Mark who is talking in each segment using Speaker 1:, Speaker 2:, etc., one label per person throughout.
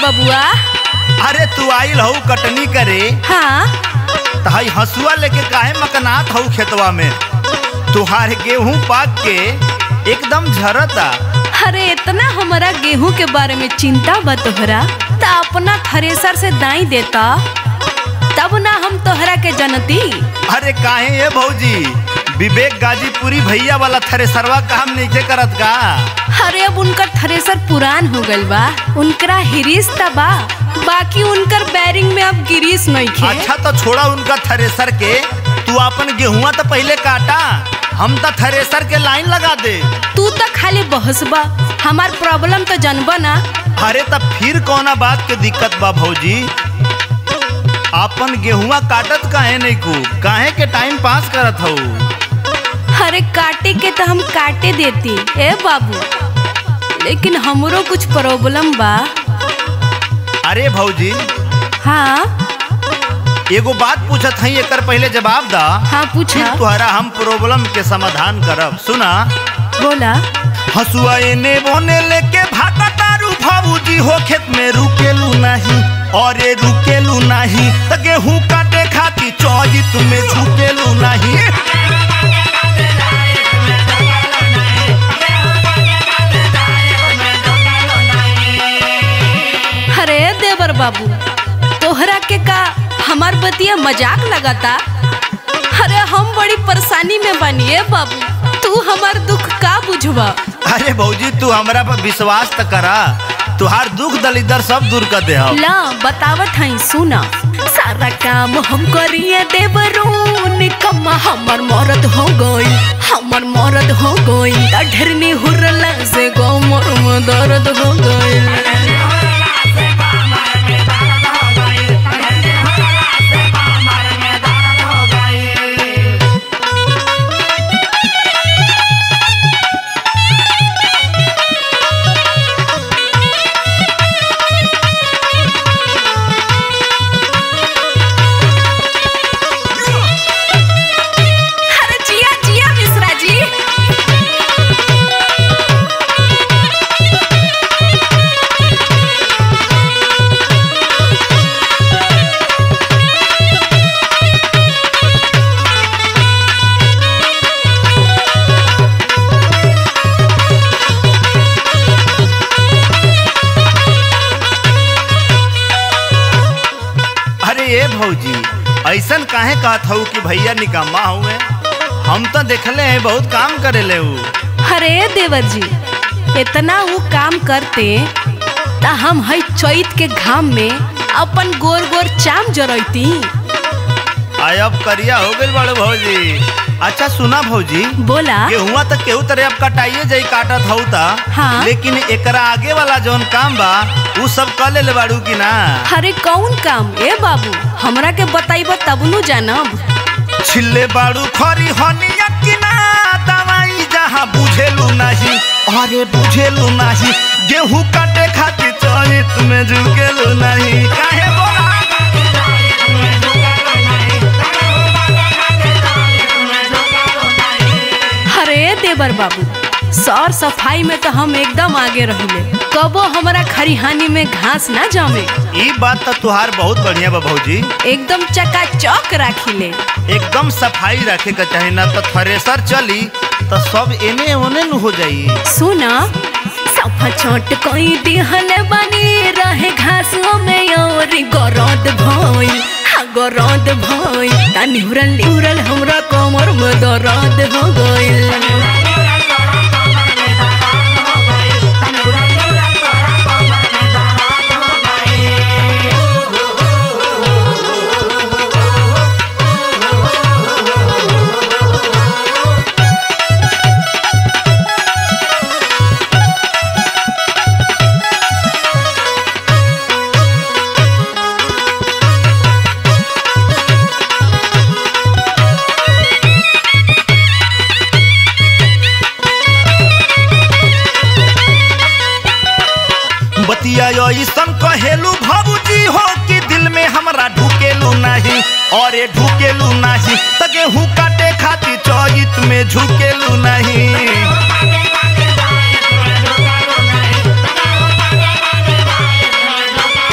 Speaker 1: बबुआ
Speaker 2: अरे तू आइल हऊ कटनी करे
Speaker 1: हाँ
Speaker 2: त हई हसुआ लेके काहे मकनात हऊ खेतवा में तुहार गेहूं पाक के एकदम झरता
Speaker 1: अरे इतना हमारा गेहूं के बारे में चिंता बा तोहरा त अपना थ्रेसर से दाई देता तब ना हम तोहरा के जनती
Speaker 2: अरे काहे ये भौजी विवेक गाजीपुरी भैया वाला थ्रेसरवा काम नीचे करत का
Speaker 1: अरे अब उनकर थ्रेसर पुरान हो गइल बा उनकरा हिरिस त बा बाकी उनकर बैरिंग में अब गिरीस नहीं खे
Speaker 2: अच्छा तो छोड़ा उनका थ्रेसर के तू अपन गेहुआ तो पहले काटा हम तो थ्रेसर के लाइन लगा दे
Speaker 1: तू तो खाली बहसबा हमार प्रॉब्लम तो जनबा ना
Speaker 2: अरे तब फिर कौना बात के दिक्कत बा भौजी अपन गेहुआ काटत काहे नहीं को काहे के टाइम पास करत हऊ
Speaker 1: अरे काटे के तो हम काटे देती ए बाबू लेकिन हमरो कुछ प्रॉब्लम बा
Speaker 2: अरे भौजी
Speaker 1: हाँ
Speaker 2: एगो बात पूछत हई एकर पहले जवाब दा
Speaker 1: हाँ पूछा
Speaker 2: फिर तुहरा हम प्रॉब्लम के समाधान करब सुना
Speaker 1: बोला
Speaker 2: हसुआ एने बोने लेके भागा तारू भाऊजी हो खेत में रुकेलू नहीं और ये रुकेलू नहीं त गेहूं काटे खाती चौजित में झुकेलू नहीं
Speaker 1: अरे देवर बाबू तोहरा के का हमार बतिया मजाक लगाता अरे हम बड़ी परेशानी में बनिए बाबू तू हमार दुख का बुझवा
Speaker 2: अरे भौजी तू हमरा पर विश्वास त करा तुहार दुख दलिदर सब दूर कर दे हम
Speaker 1: ला बतावत हई सुना सारा काम हम करिए देवरून कम्मा हमर मरद हो गई हमर मरद हो गई ढेरनी हुरला से गो मोर में दर्द हो गई अरे जिया जिया मिश्रा जी
Speaker 2: अरे ये भौजी ऐसन काहे कहत हऊ कि भैया निकम्मा हुए हम तो देखले हैं बहुत काम करे ले ऊ
Speaker 1: अरे देवर जी इतना वो काम करते ता हम हई चैत के घाम में अपन गोर गोर चाम जरैती
Speaker 2: आय अब करिया हो गइल बड़े भौजी अच्छा सुना भौजी
Speaker 1: बोला
Speaker 2: गेहुआ तक केहू तरह अब कटाइए जाई काटत हऊ ता
Speaker 1: हाँ।
Speaker 2: लेकिन एकरा आगे वाला जौन काम बा ऊ सब कर ले बाड़ू की ना
Speaker 1: अरे कौन काम ए बाबू हमरा के बताइब तब नु जानब
Speaker 2: छिल्ले बाड़ू खरी हनिया की ना दवाई जहाँ बुझेलू नहीं अरे बुझेलू नहीं गेहूं काटे खातिर चरित में झुकेलू नहीं काहे बोला
Speaker 1: अरे देवर बाबू सौर सफाई में तो हम एकदम आगे रहिले कबो हमरा खरिहानी में घास ना जमे
Speaker 2: ई बात तो तुहार बहुत बढ़िया बा भौजी
Speaker 1: एकदम चकाचौक राखिले
Speaker 2: एकदम सफाई रखे के चाही ना तो थ्रेसर चली तो सब एने ओने न हो जाई
Speaker 1: सुना सफा छोट कोई दिहल बनी रहे घासों में और गरद भइल हाँ गरद भइल ता निहुरल निहुरल हमरा कमर में दर्द हो गइल
Speaker 2: बतिया ऐसन कहेलू भाबूजी हो कि दिल में हमरा ढुकेलू नहीं और ये ढुकेलू नहीं त गेहूं काटे खातिर चौजित में झुकेलू नहीं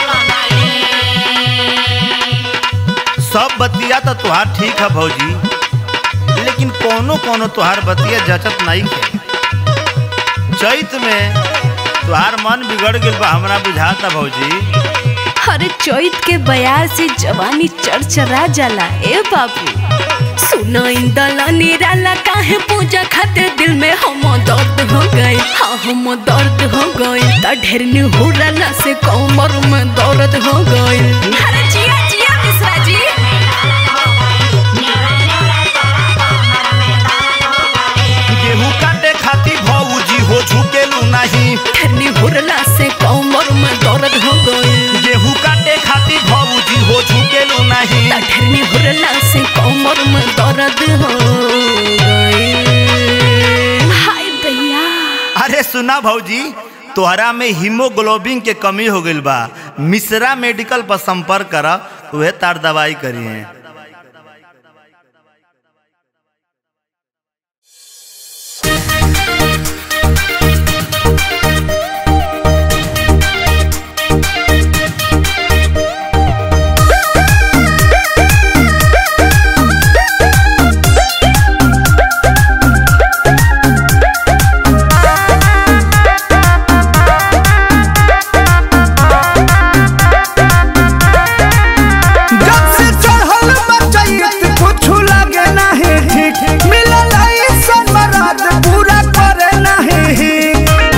Speaker 2: तुहार ठीक है भौजी लेकिन कोनो कोनो तुहार बतिया जचत नहीं है चैत में तुहार मन बिगड़ गेल बा हमरा बुझाता भौजी
Speaker 1: अरे चैत के बयार से जवानी चरचरा जाला ए बाबू सुनो इंदला निराला काहे पूजा खातिर दिल में हम दर्द हो गई हाँ हम दर्द हो गई त ढेर निहुरला से कमर में दर्द हो गई अरे जिया जिया मिश्रा जी
Speaker 2: गेहूं काटे खातिर भौजी हो झुकेलू नहीं
Speaker 1: ढेर निहुरला से कमर में दर्द हो गई
Speaker 2: गेहूं काटे खातिर भौजी हो झुकेलू नहीं
Speaker 1: त ढेर निहुरला से कमर में दर्द हो गई हाय दैया
Speaker 2: अरे सुना भौजी तोहरा में हीमोग्लोबिन के कमी हो गईल बा मिश्रा मेडिकल पर संपर्क कर उहे तार दवाई करी है
Speaker 3: जब से चढ़ल बचैत कुछ लगे नहीं ठीक मिलल ऐसन मराद पूरा करे नहीं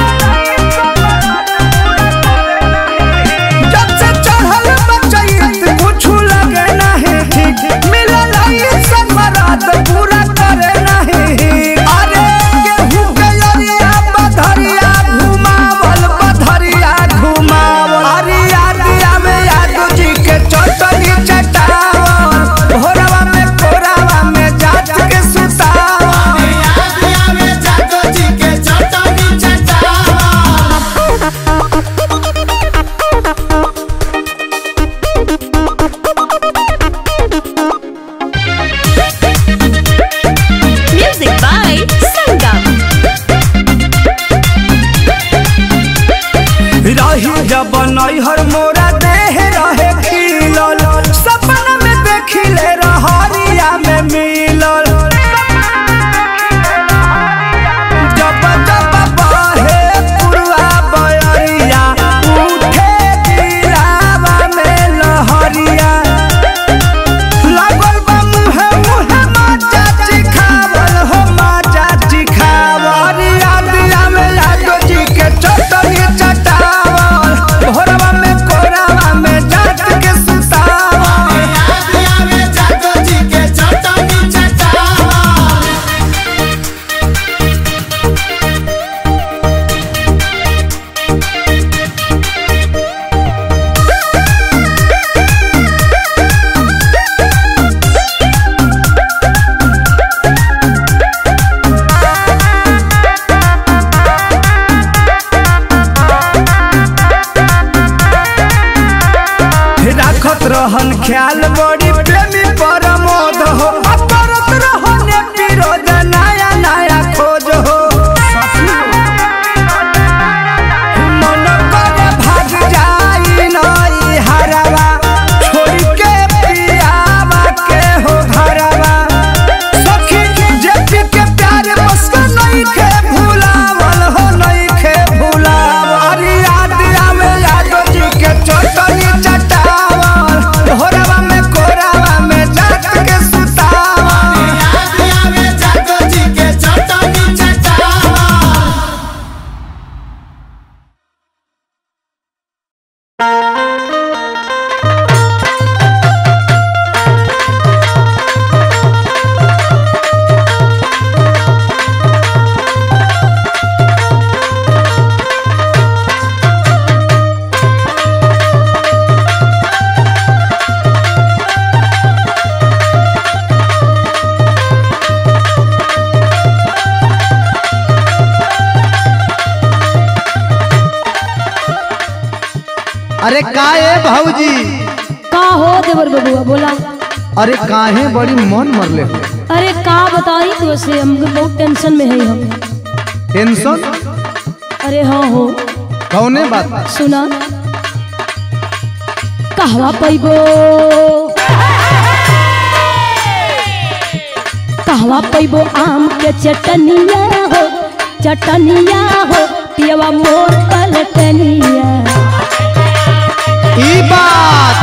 Speaker 3: जब से चढ़ल बचैत कुछ लगे नहीं ठीक मिलल ऐसन मराद पूरा करे नहीं अरे गेहूं के अरिया बधरिया घुमावल बधरिया घुमावल अरिया दिया में यादव जी के चटनी चटावल भोरवा में कोरावा में जात के सुतावल
Speaker 1: Music by Sangam.
Speaker 3: रही जब नैहर मोरा देह रहे खिलल सपना में देखिले रहरिया में मिलल जब जब बहे पुरवा बयरिया उठे दिलावा में लहरिया लागल बा मुहे मुहे माचा चिखावल हो माचा चिखावल याद आवे यादव जी के चटनी चटावल भोरवा में कोरावा में जात के सुतावल राखत रहन ख्याल बड़ी प्रेमी परमोद हो अपरत रहन विरोध नया नया खोज हो मन करे भाग जाई नई हरवा छोड़ के पियावा के हो घरवा सखी जेपी के प्यार बस नहीं खे भुलावल हो नहीं खे भुलावल अरे याद आवे यादव जी के चटनी चटावल भोरवा में कोरावा में जात के सुतावल
Speaker 4: अरे का ए भौजी
Speaker 5: का हो देवर बबुआ बोला
Speaker 4: अरे काहे बड़ी मन मरले हो
Speaker 5: अरे का बताई तो से हमके बहुत टेंशन में है हम
Speaker 4: टेंशन
Speaker 5: अरे हाँ हो
Speaker 4: कौने बात
Speaker 5: सुना कहवा पैबो कहवा पैबो आम के चटनिया हो चटनिया हो पियवा मोर पलटनिया
Speaker 4: ई बात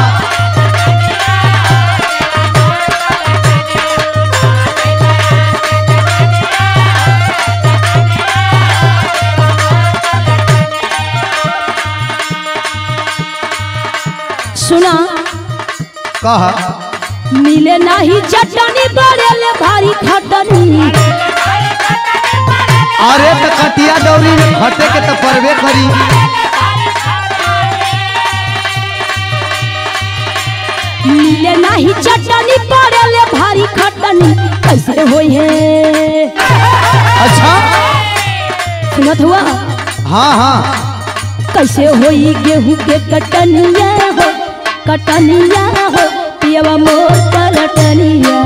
Speaker 5: सुना
Speaker 4: कह
Speaker 5: मिले नाही चटनी बड़ेले भारी खटनी
Speaker 4: अरे त कटिया दौरी में घटे के तो परबे करी
Speaker 5: मिले नाही चटनी बड़ेले भारी खटनी कैसे होई है
Speaker 4: अच्छा
Speaker 5: सुनत हुआ
Speaker 4: हाँ हाँ
Speaker 5: कैसे होई गेहूं के कटनिया हो कटनिया हो पियवा मोर पलटनिया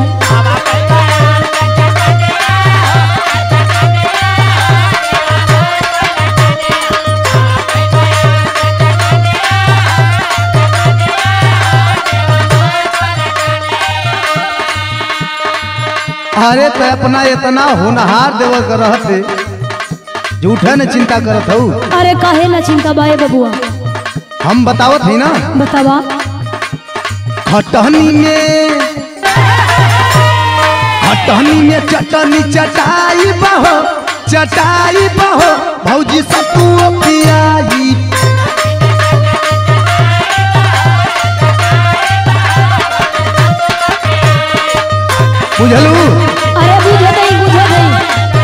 Speaker 4: अरे तो अपना इतना होनहार देवल कर रहते झूठे न चिंता करत हूँ
Speaker 5: अरे काहे ना चिंता बाए बबुआ
Speaker 4: हम बतावत ही ना
Speaker 5: बतावा
Speaker 4: खटहनी में खटहनी में चटनी चटाई बहो चटाई बहो भौजी सतुओ पियाई बुझलू
Speaker 5: अरे बुझे नहीं बुझे नहीं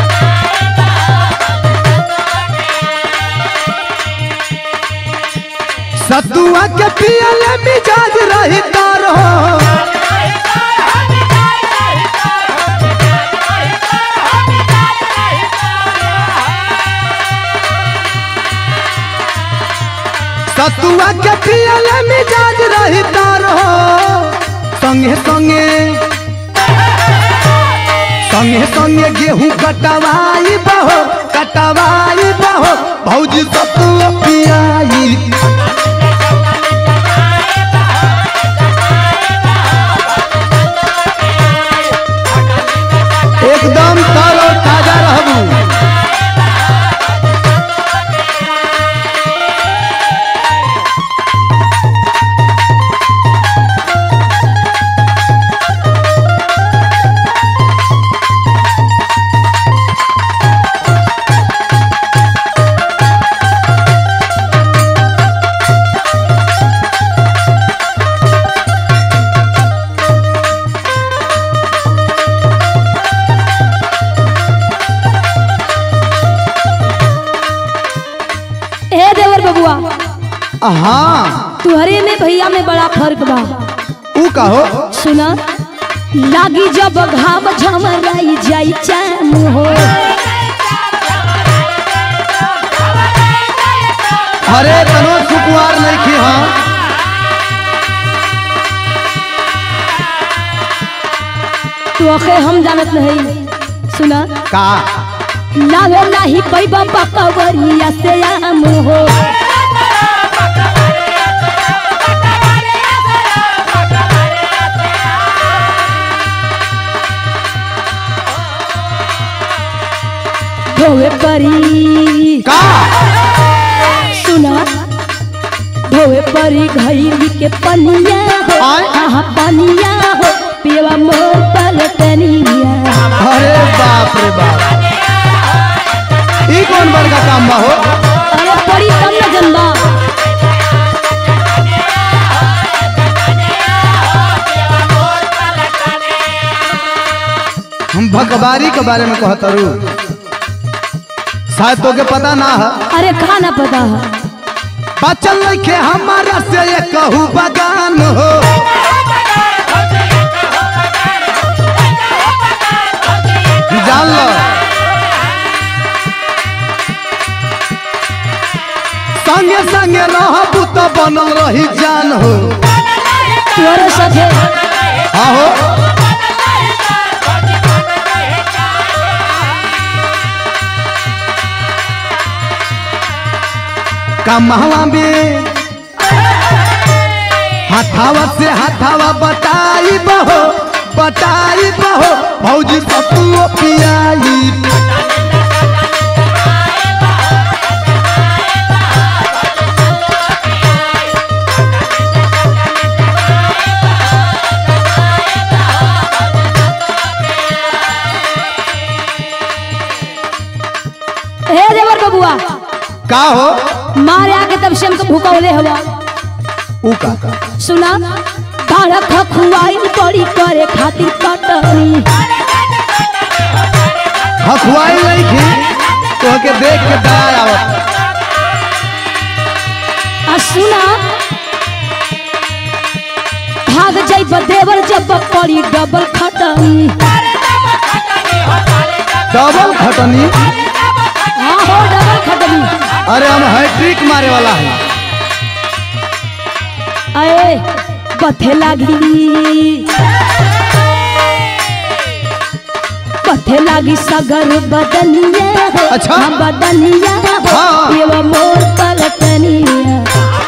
Speaker 4: सतुआ के पियले मिजाज रही तारो सतुआ के पियले मिजाज रही तारो संगे संगे संगे संगे गेहूं कटवाई बहो कटवाई बहो भौजी सतुआ पियाई एकदम तारो ताजा रहबू
Speaker 5: ए देवर बबुआ
Speaker 4: हाँ
Speaker 5: तुहरे में भैया में बड़ा फर्क बा
Speaker 4: ऊ कहो
Speaker 5: सुना लागी जब घाम झमराई जाई चैन हो
Speaker 4: अरे तनो सुकुआर नहीं खी हाँ
Speaker 5: तो अखे हम जानत नहीं सुना
Speaker 4: का
Speaker 5: लावे नाही पैबा पकवरिया से आम हो धोवे परी
Speaker 4: का
Speaker 5: सुना धोवे परी घैली के पनिया हो
Speaker 4: आय।
Speaker 5: आहा पनिया हो पियवा मोर पलटनिया
Speaker 4: अरे बाप रे बाप ई कौन बड़का काम बा हो
Speaker 5: अरे परी तब न जनबा
Speaker 4: हम भगवारी के बारे में कहतरू शायद तोके पता ना है
Speaker 5: अरे कहा ना पता है
Speaker 4: बचल नइखे हमारा से ये कहू बगान हो जान लो संगे संगे रहबू तो बनल रही जान हो
Speaker 5: तोरे साथे
Speaker 4: हाँ हो कमहवा में हाथावा से हाथावा बताई बहो कटाई बहो भौजी सतुओ पियाई
Speaker 5: हे देवर बबुआ
Speaker 4: का हो
Speaker 5: मारे आके तब से हमको भूकौले हवा
Speaker 4: ऊ का का
Speaker 5: सुना दाड़ा खखुआई पड़ी करे खातिर कटनी
Speaker 4: हखुआई नहीं थी तो के देख के दया आवत
Speaker 5: आ सुना भाग जाई देवर जब पड़ी डबल खटनी
Speaker 4: डबल खटनी
Speaker 5: हाँ हो डबल खटनी
Speaker 4: अरे हम हैट्रिक मारे वाला है
Speaker 5: अरे बथे लागी बथे लागी सगर बदनिया हो
Speaker 4: अच्छा।
Speaker 5: हाँ, बदनिया हो
Speaker 4: हाँ।
Speaker 5: ये वो मोर पलटनिया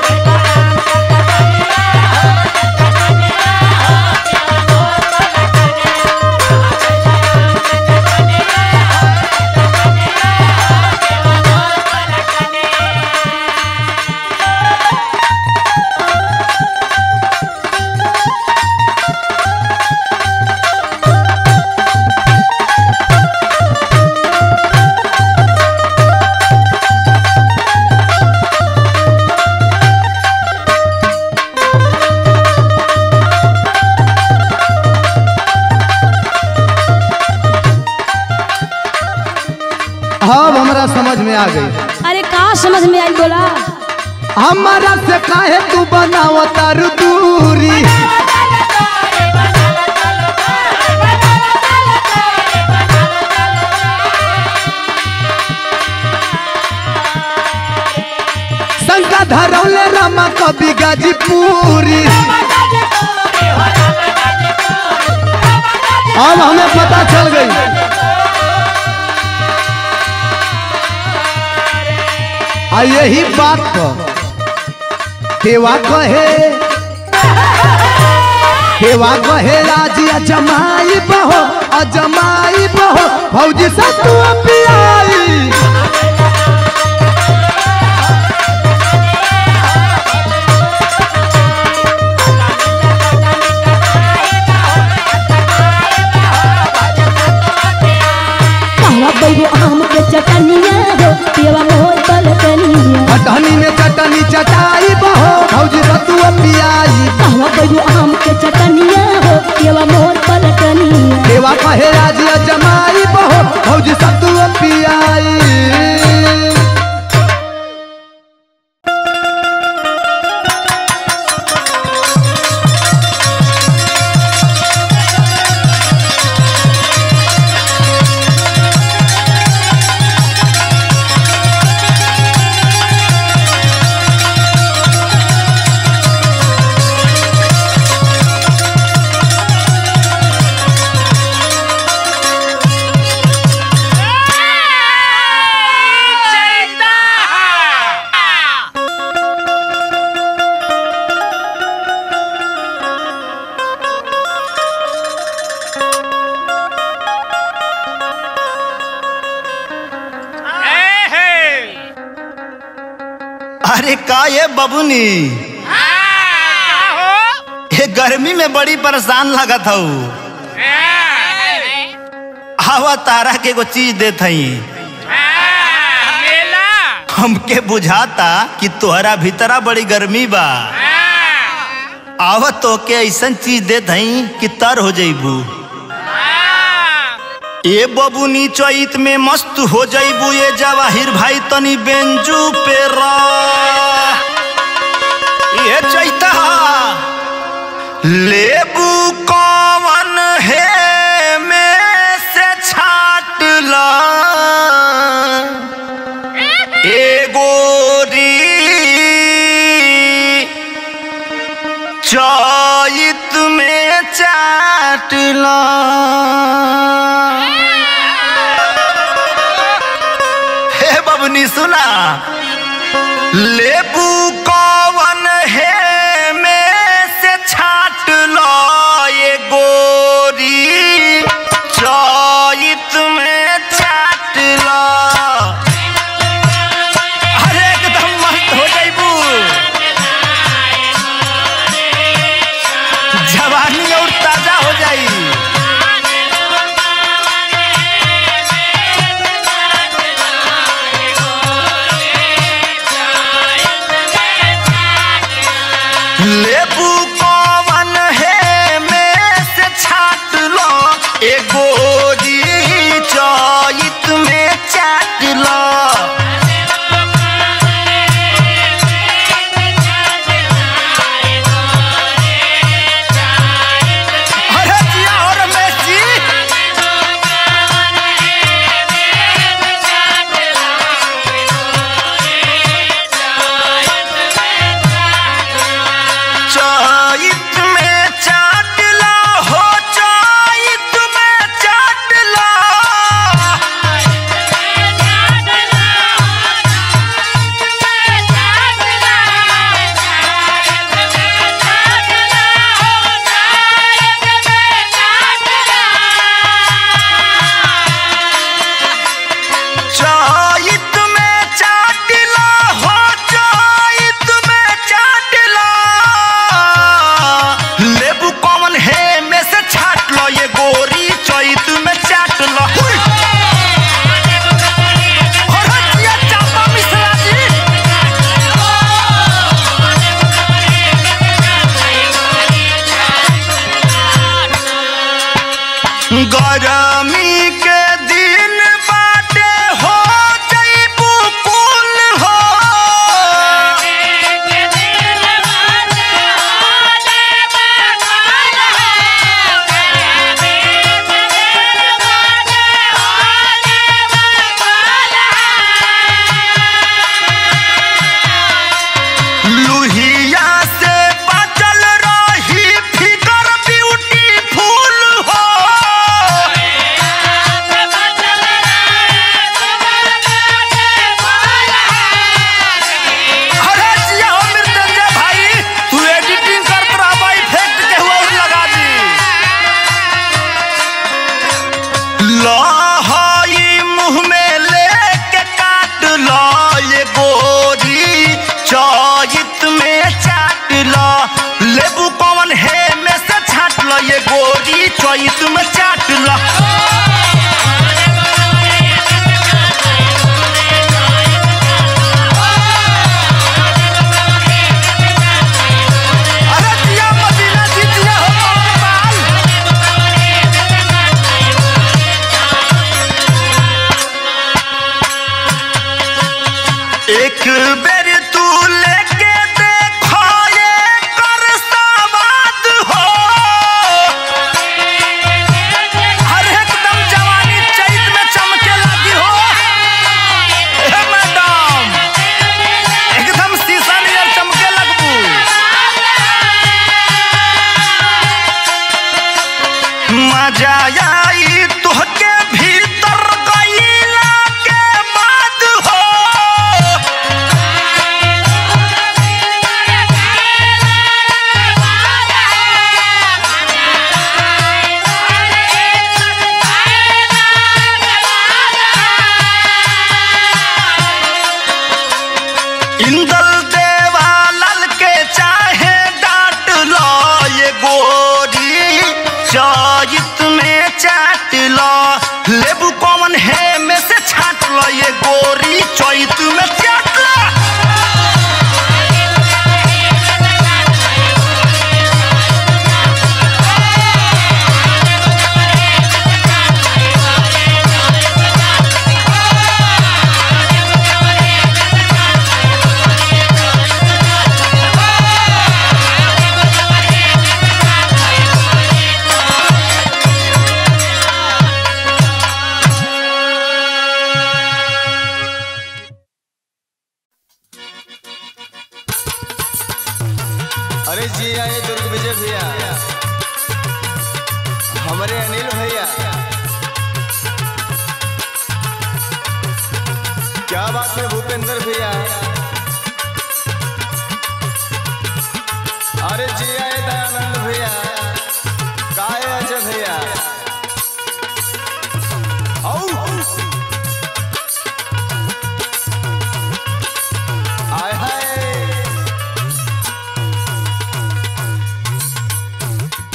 Speaker 4: अब हमरा समझ में आ गई
Speaker 5: अरे का समझ में आई बोला
Speaker 4: हमारा से काहे तू बनावता दूरी शंका धरौले रामा कवि गाजीपुरी अब हमें पता चल गई आ यही बात पर देवा कहे देवा कहे राजी अजमाई बहो अजमाई बहो भौजी से तू पियाई
Speaker 5: कहवा बैगो आम के चटनिया हो पेवा मोर पलटनिया
Speaker 4: अटहनी में चटनी चटाई बहो भौजी से तू पियाई
Speaker 5: कहवा बैगो आम के चटनिया हो पेवा मोर पलटनिया
Speaker 4: देवा कहे राजी अजमाई बहो भौजी से तू पियाई
Speaker 2: अरे का ये बबुनी ये गर्मी में बड़ी परेशान लगत हूँ हवा तारा के एगो चीज देत हई हमके बुझाता कि तोहरा भीतरा बड़ी गर्मी बा आवत तो के ऐसन चीज देत हई कि तर हो जइबू ए बबुनी चैत में मस्त हो जइबू ये जवाहिर भाई तनी बेंजू पे रा ये चैता लेबू कौन है में से छाट ला ए गोरी चैत में चाट ला हे बबनी सुना लेबू कौन है में से छाट लो ये गोरी जवानी और ताजा हो जाई लेबू कवन है में से छाट लो एगो जी चैत में चाट लो अरे जिया और रमेश जी चैत में चाट लो हो चैत में चाट लो चैत में चाट लो हो चैत में चाट लो लेबू कौन है में से छाट लो ये गोरी चैत में चाट लो हुई। और हटिया चापा मिश्रा जी गरमी के दिन बाटे हो जईबू कुल हो लुहिया से बचल रही फिगर ब्यूटीफुल हो अरे जिया हो मृत्युंजय भाई तू एडिटिंग करत रहबा इफेक्ट के हुआ और लगा दी लहई मुंह में लेके काट लो ये गोरी चौजित में चाट लो लेबू कौन है में से छाट लो ये गोरी चौजित में चाट लो अरे जिया मदीना जी जिया हो कौन बाल एक बेर तू लेके देखो ये कर सवाद हो हर एकदम जवानी चैत में चमके लगी हो हे मैडम एकदम शीशा नियर चमके लगबू मजा आई तुहके भीतर गईला के बाद हो इंदल देवालल के चाहे डांट लो ये गोरी चैत में चाट लो लेबू कौन है में से छाट लो ये गोरी चैत में चाट लो
Speaker 6: अरे जी आए दुर्ग विजय भैया हमारे अनिल भैया क्या बात है भूपेंद्र भैया अरे जी आए दयानंद भैया काय अजय भैया औ! आय हाय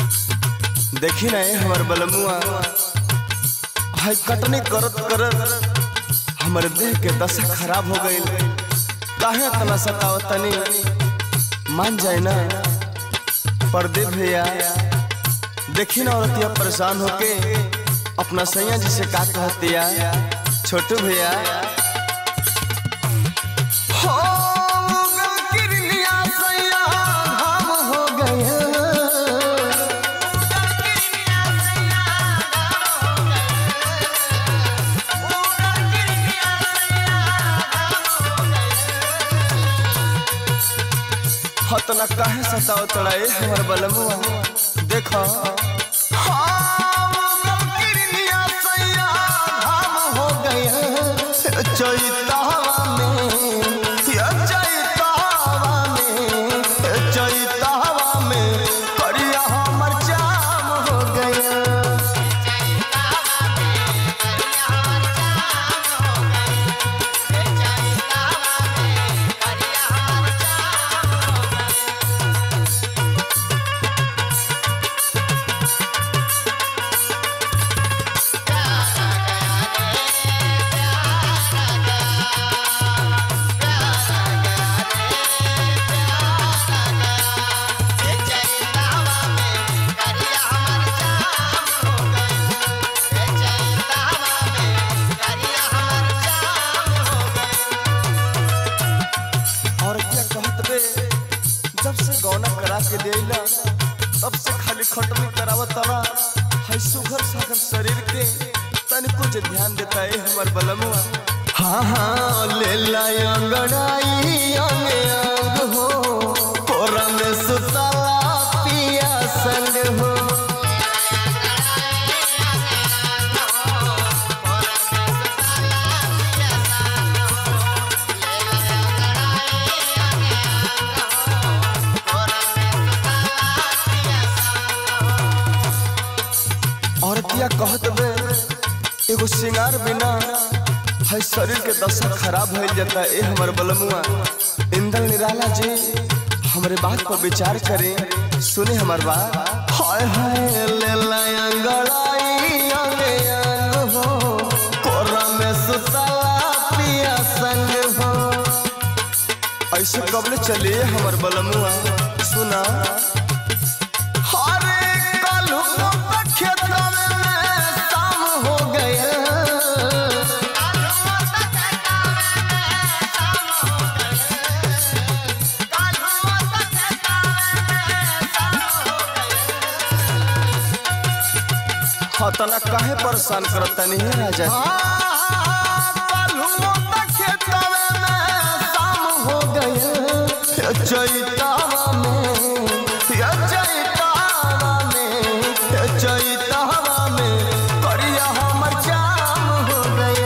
Speaker 6: देखी ना हमार बलमुआ हाय कटनी करत करत हमर देह के दशा खराब हो गई काहे इतना सतावत तनी मान जाए ना परदे भैया देखी ना औरतिया परेशान होके अपना सैया जी से का कहतिया छोटू भैया हो गल किरनिया सैया हम हो गए हतना काहे सताव तड़ाए हमर बलमुआ देखो चैतावा में या चैतावा में चैतावा में करिया हमर जाम हो गया और क्या कहत बे जब से गौना करा के देला तब से खाली खटनी करावत तरा है सुघर सागर शरीर के तनिको जे ध्यान देता है हमर बलमुआ हाँ हाँ ले लाय अंगड़ाई अंगे अंग हो कोरा में सुतला पिया संग हो औरतिया कहत बे एगो सिंगार बिना है शरीर के दशा खराब हो जाता ए हमर बलमुआ इंदल निराला जी हमरे बात पर विचार करें सुने हमर बात हाय हाय ले लाय अंगड़ाई अंगे अंग हो कोरा में सुतला पिया संग हो ऐसे कबले चले हमर बलमुआ सुना हरे कलहू खेतवा में शाम हो गया हतना काहे परेशान करता नहीं है राजा चैतावा में या चैतावा में या चैतावा में करिया हमर जाम हो गया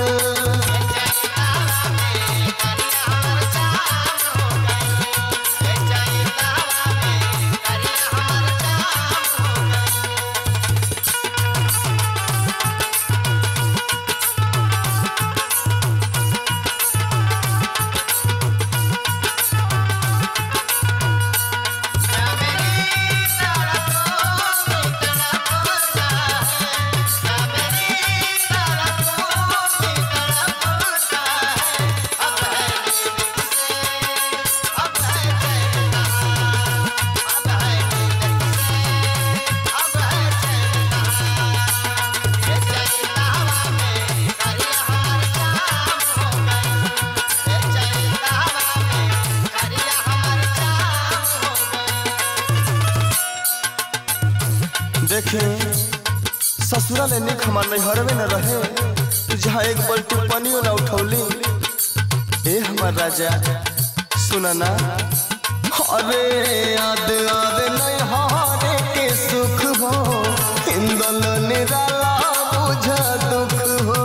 Speaker 6: देखे ससुरा ले निक हमार नैहरवे न रहे कि जहाँ एक बल्टी पानियो न उठौली ए हमार राजा सुना ना अरे याद याद नैहरे के सुख हो इंदल निराला बुझ दुख हो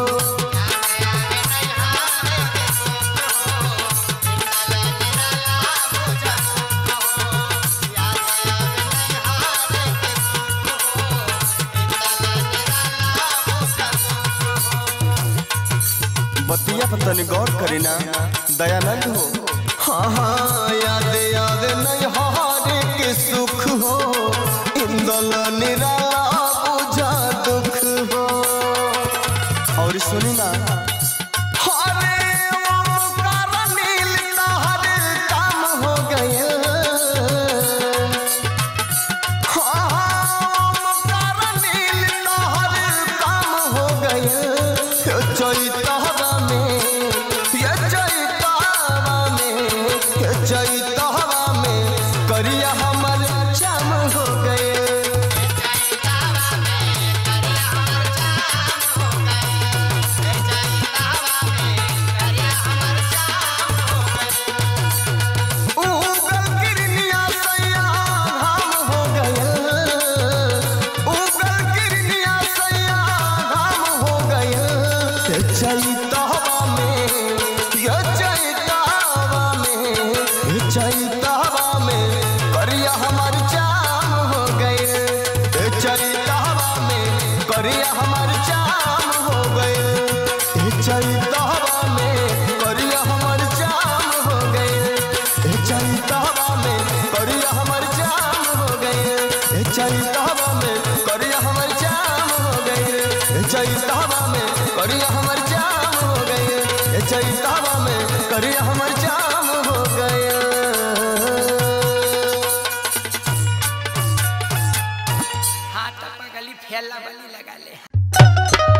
Speaker 6: बतिया पर तनी गौर करी ना दयानंद हो हाँ हाँ याद याद नहीं हारे के सुख हो इंदल निराला चैतवा में करिया हमर जाम हो गई रे चैतवा में करिया हमर जाम हो गई रे चैतवा में करिया हमर जाम हो गई
Speaker 7: हाथ पगली फैला बली लगा ले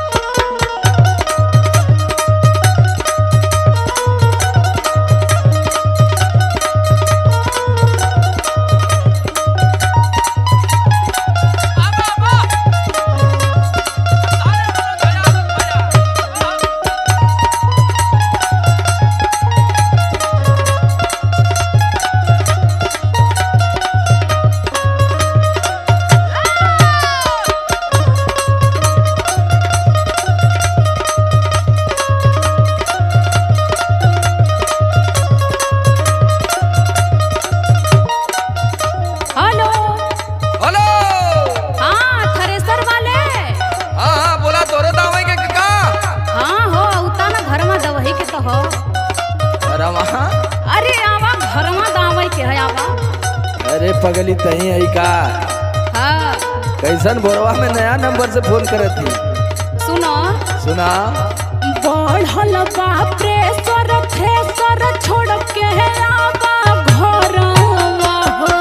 Speaker 5: हेलो
Speaker 7: हेलो
Speaker 5: हाँ थ्रेसर वाले
Speaker 7: हाँ हाँ बोला तोरे दावे के का
Speaker 5: हाँ हो उता ना घर में दवही के तो हो
Speaker 7: अरे वहाँ
Speaker 5: अरे आवा घर में दावई के है आवा
Speaker 7: अरे पगली तही आई का
Speaker 5: हाँ
Speaker 7: कैसन भोरवा में नया नंबर से फोन करे थी
Speaker 5: सुनो
Speaker 7: सुना
Speaker 5: बढ़ल बा प्रेशर थ्रेसर छोड़ के आवा घरवा हो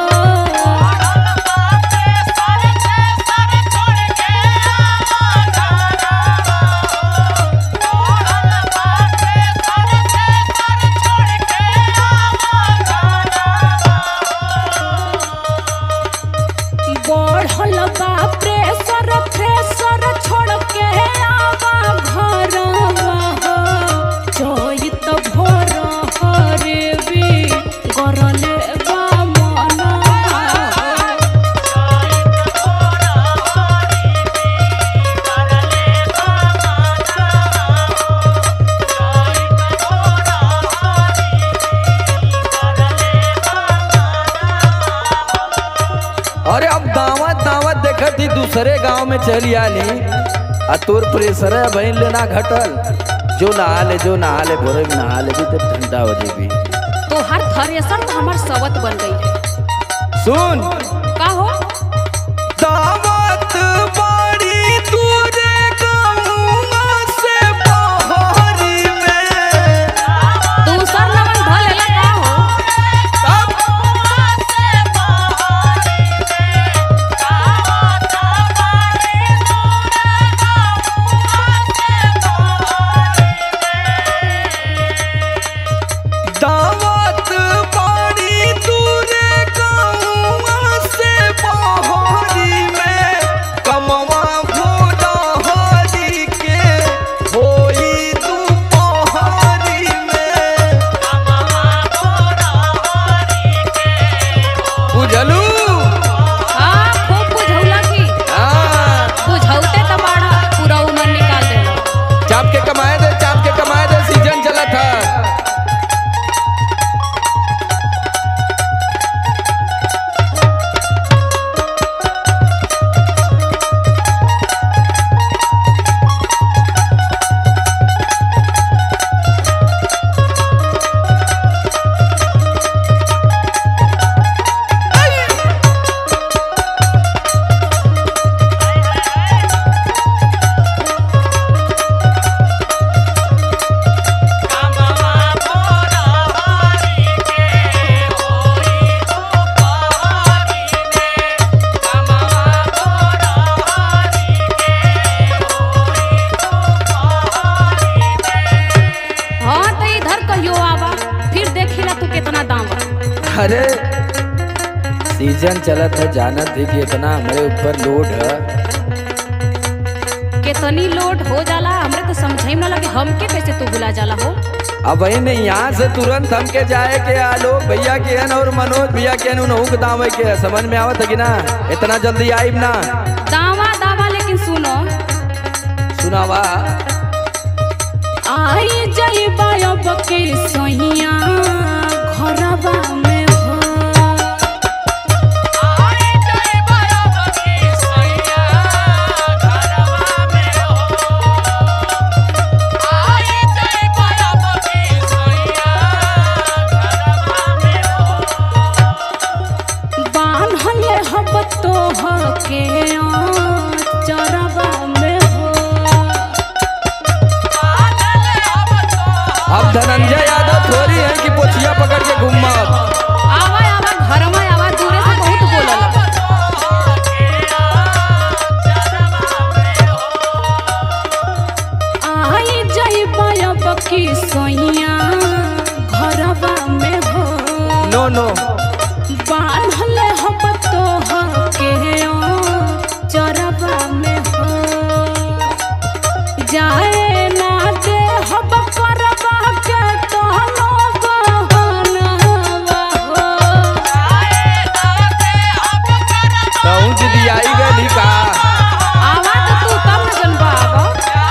Speaker 5: बढ़ल बा प्रेशर थ्रेसर छोड़ के आवा घरवा हो चैत भोर हरे भी गरले बा मना
Speaker 7: अरे अब दावत दावत देखत ही दूसरे गांव में चली आली आ तोर प्रेशर है बहन लेना घटल जो नहा ले जो नहा ले भोरे में नहा ले भी तो ठंडा हो जेबी
Speaker 5: तो हर थ्रेसर तो हमार सवत बन गई है
Speaker 7: सुन
Speaker 5: का हो
Speaker 7: दावत बड़ी दूरे गाँववा से बहरी में
Speaker 5: दूसर लगन धल लेला का हो
Speaker 7: दावत बड़ी दूरे गाँववा से बहरी में कमवा भोला हरी के होई दुपहरी में बुझलू
Speaker 5: हाँ खूब बुझौला की
Speaker 7: हाँ
Speaker 5: बुझौते तो बाड़ा पूरा उमर निकाल देला
Speaker 7: चाप के कमाए दे चाप के कमाए दे सीजन चला था
Speaker 5: हाँ तो इधर कहियो आवा फिर देखिला तू कितना दाम बा
Speaker 7: अरे सीजन चलत है जानत थी कि इतना हमारे ऊपर लोड है
Speaker 5: कितनी लोड हो जाला हमरे तो समझे में ना लगे हमके कैसे तू बुला जाला हो
Speaker 7: अब वही ने यहाँ से तुरंत हमके जाए के आलो भैया के हन और मनोज भैया के हन उनहु के दाम के है। समझ में आवत है कि ना इतना जल्दी आइब ना
Speaker 5: दावा दावा लेकिन सुनो
Speaker 7: सुनावा
Speaker 5: आई जइबा अब के सहिया घरवा में हो बान्हले
Speaker 1: हब तोह के चरबा में हो
Speaker 7: अब धनंजय यादव थोड़ी है कि पोछिया पकड़ के घूमा
Speaker 1: आवा आवा घर में आवा दूरे से बहुत बोलला आई जइबा अब की सोइया घरबा में हो
Speaker 7: नो नो
Speaker 1: बांधल हब तोह के चरबा में हो जाए ना दे हब करबा के तोहनो बहनवा हो
Speaker 7: पहुँच दियाई गली का
Speaker 1: आवा तो तू तब न जनबा आवा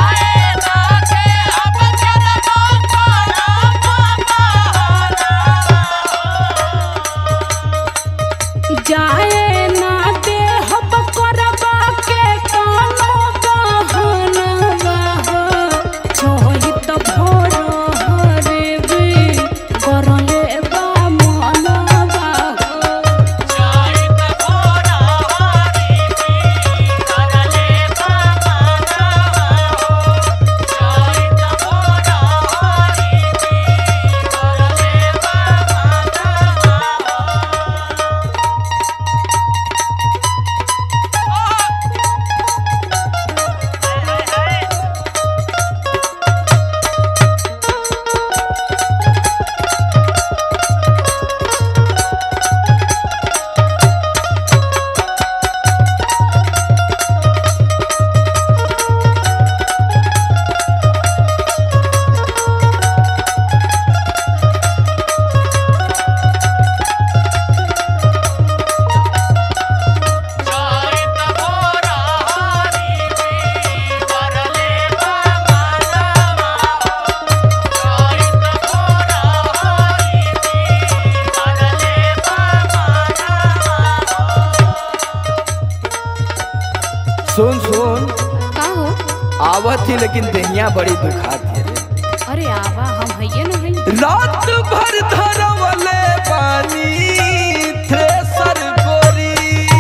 Speaker 1: जाए ना दे हब करबा के कानो कहनवा हो छोहि त भोर हरे बे करले बा मनवा हो
Speaker 7: सुन सुन
Speaker 1: का हो
Speaker 7: आवत थी लेकिन दहिया बड़ी दुखात है रे
Speaker 1: अरे आवा हम हइये न हई
Speaker 7: रात भर धरवले पानी थ्रेसर गोरी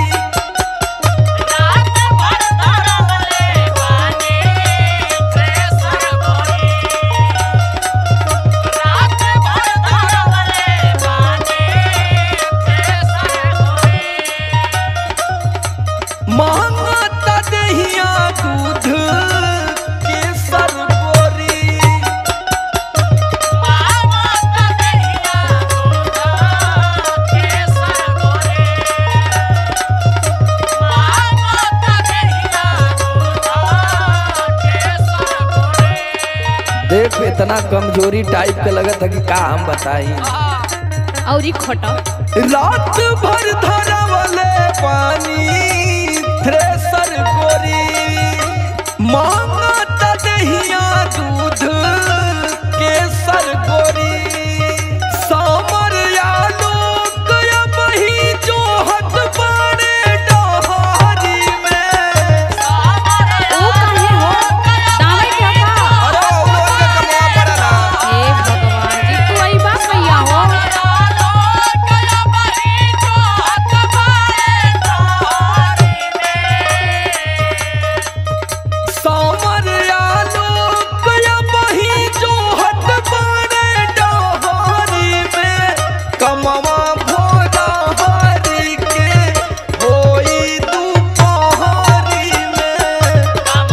Speaker 7: मांगता दहिया दूध केसर गोरी देख इतना कमजोरी टाइप के लगत है कि का हम बताई
Speaker 1: और ई खटा
Speaker 7: रात भर धरवले पानी थ्रेसर गोरी मांगत दहिया दूध केसर गोरी सामर आलोक बही जोहत बाड़े डहारी में
Speaker 1: ओ काहे हो दावे के का
Speaker 7: अरे उन लोगन के कमवा पड़ला
Speaker 1: हे भगवान जी तू आई बात भैया हो
Speaker 7: सामर आलोक बही जोहत बाड़े डहारी में कमवा भोला हरी के होई दुपहरी में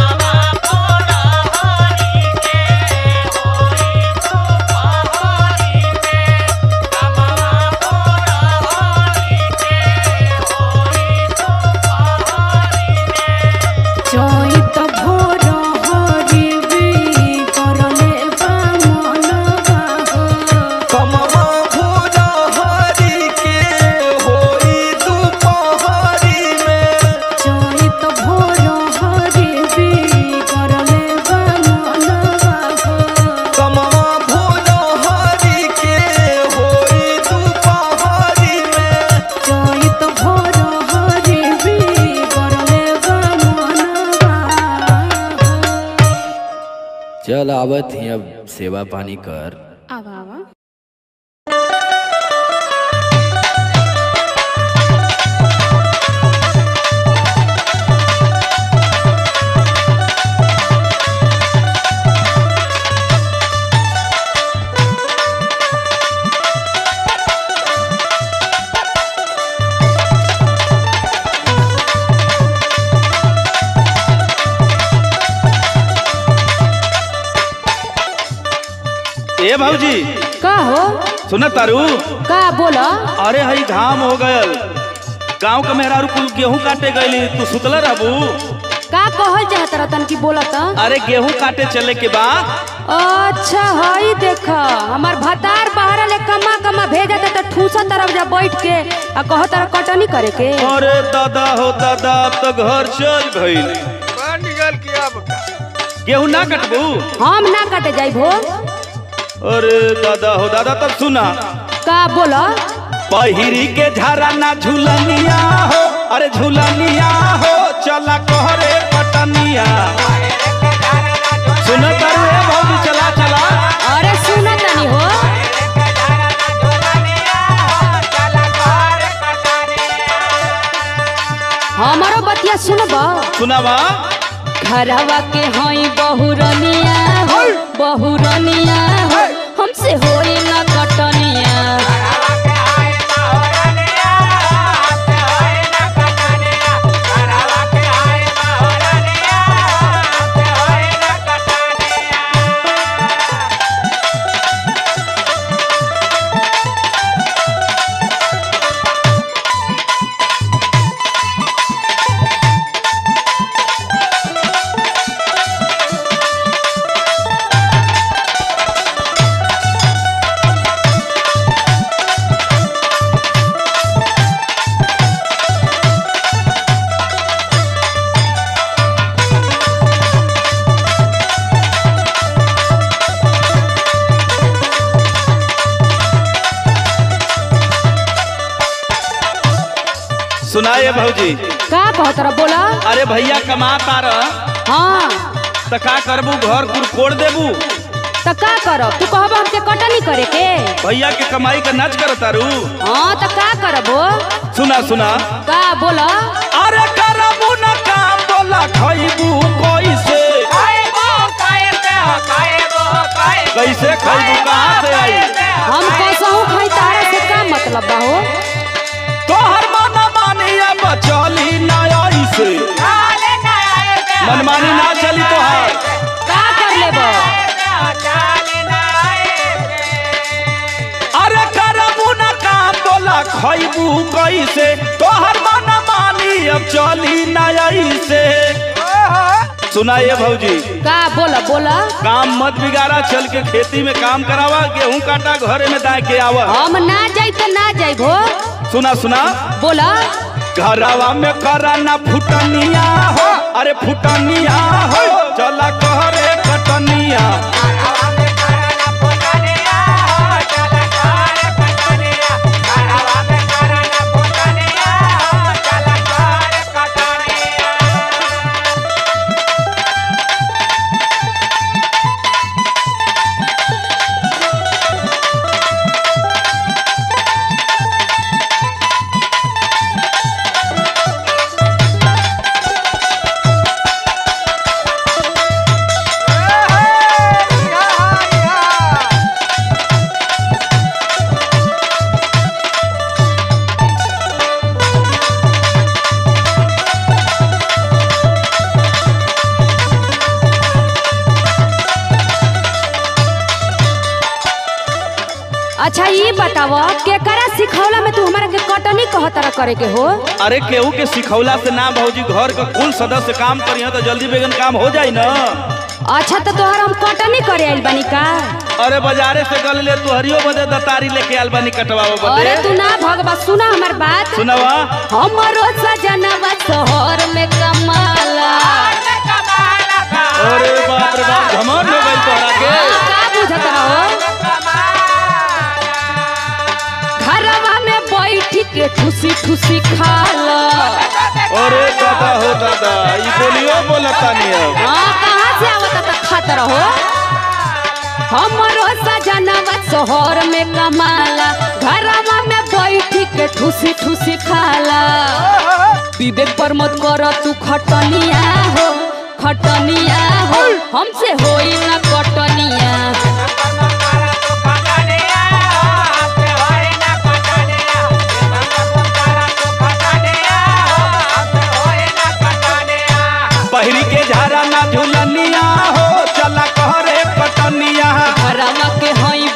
Speaker 1: जोई त भोर हरिबी करले बा मनवा हो
Speaker 7: कमवा भोला हरी के होई दुपहरी में
Speaker 1: जोई त भोर हरिबी करले बा मनवा हो
Speaker 7: कमवा भोला हरी के होई दुपहरी में
Speaker 1: जोई त भोर हरिबी करले बा मनवा हो
Speaker 7: चल आवत ही अब सेवा पानी कर
Speaker 1: आवा आवा
Speaker 8: ए भौजी
Speaker 5: का हो
Speaker 8: सुन तारू
Speaker 5: का बोला
Speaker 8: अरे हई घाम हो गयल गांव के मेहरारू कुल गेहूं काटे गईली तू सुतल रहबू
Speaker 5: का कहल चाहत रतन की बोला त
Speaker 8: अरे गेहूं काटे चले के बा
Speaker 5: अच्छा हई देख हमार भतार बाहर ले कमा कमा भेजत त ठूसा तरफ जा बैठ के आ कहत रह कटनी करे के
Speaker 8: अरे दादा हो दादा अब तो घर चल गईल गेहूं ना कटबू
Speaker 5: हम ना काटे जाई भो
Speaker 8: अरे दादा हो दादा तब सुना
Speaker 5: का बोला
Speaker 8: पहिरी के झारा ना झूलनिया हो अरे झूलनिया हो चला कहरे पटनिया सुन तारू ए भौजी चला चला
Speaker 5: अरे सुना तनी हो हमारो बतिया सुनब
Speaker 8: सुनावा
Speaker 5: घरवा के हई बहुरनिया हो बहुरनिया हो हमसे होई ना कटनिया
Speaker 8: सुनाए भौजी
Speaker 5: का कहत रह बोला
Speaker 8: अरे भैया कमाता रह
Speaker 5: हाँ
Speaker 8: त का करबू घर कुल कोड़ देबू
Speaker 5: त का करब तू कहब हमसे कटनी करे के
Speaker 8: भैया के कमाई का नाच कर तारू
Speaker 5: हाँ त का करबो
Speaker 8: सुना सुना
Speaker 5: का बोला
Speaker 8: अरे करबू न काम बोला खइबू कैसे कैसे खइबू कहाँ से आई
Speaker 5: हम कसहू खाई तारा से का मतलब बा हो
Speaker 8: तोहर मन मानिया बचली ना ऐसे मनमानी ना चली तोहार
Speaker 5: का कर लेबो
Speaker 8: अरे करबू न काम बोला खइबू कैसे तोहर मन मानी अब चली ना ऐसे सुनाइए भौजी
Speaker 5: का बोला बोला
Speaker 8: काम मत बिगाड़ा चल के खेती में काम करावा गेहूं काटा घरे में दाए के आवा
Speaker 5: हम ना जाई त ना जाई भो
Speaker 8: सुना सुना
Speaker 5: बोला
Speaker 8: घरवा में करा ना फुटनिया हो अरे फुटनिया हो चला कहरे कटनिया
Speaker 5: अच्छा ये बताव केकरा सिखौला में तू हमरा के कटनी कहतर करे के हो
Speaker 8: अरे केहू के सिखौला से ना भौजी घर का कुल सदस्य काम करिए तो जल्दी बेगन काम हो जाई ना
Speaker 5: अच्छा तो तोहर हम कटनी करे आइल बानी का
Speaker 8: अरे बाजारे से गल ले तू हरियो बदे दतारी लेके आल बानी कटवाओ
Speaker 5: अरे
Speaker 8: बदे
Speaker 5: तू ना भगवा सुना हमार बात
Speaker 8: सुनवा
Speaker 5: हमरो सजनवा शहर में कमाला
Speaker 8: अरे बाप रे बाप घमंड हो गइल तोहरा के
Speaker 5: का बुझत रहो घरवा में बैठ के ठुसी ठुसी खाला
Speaker 8: अरे दादा हो दादा ई बोलियो बोलता नहीं अब
Speaker 5: हाँ कहाँ से आवत त खात रहो हमरो सजनवा शहर में कमाला घरवा में बैठ के ठुसी ठुसी खाला विवेक पर मत कर तू खटनिया हो खटनिया हो हमसे होई ना कटनिया
Speaker 8: पहिरी के झारा ना झुलनिया हो चला कहरे पटनिया
Speaker 5: घरवा के हई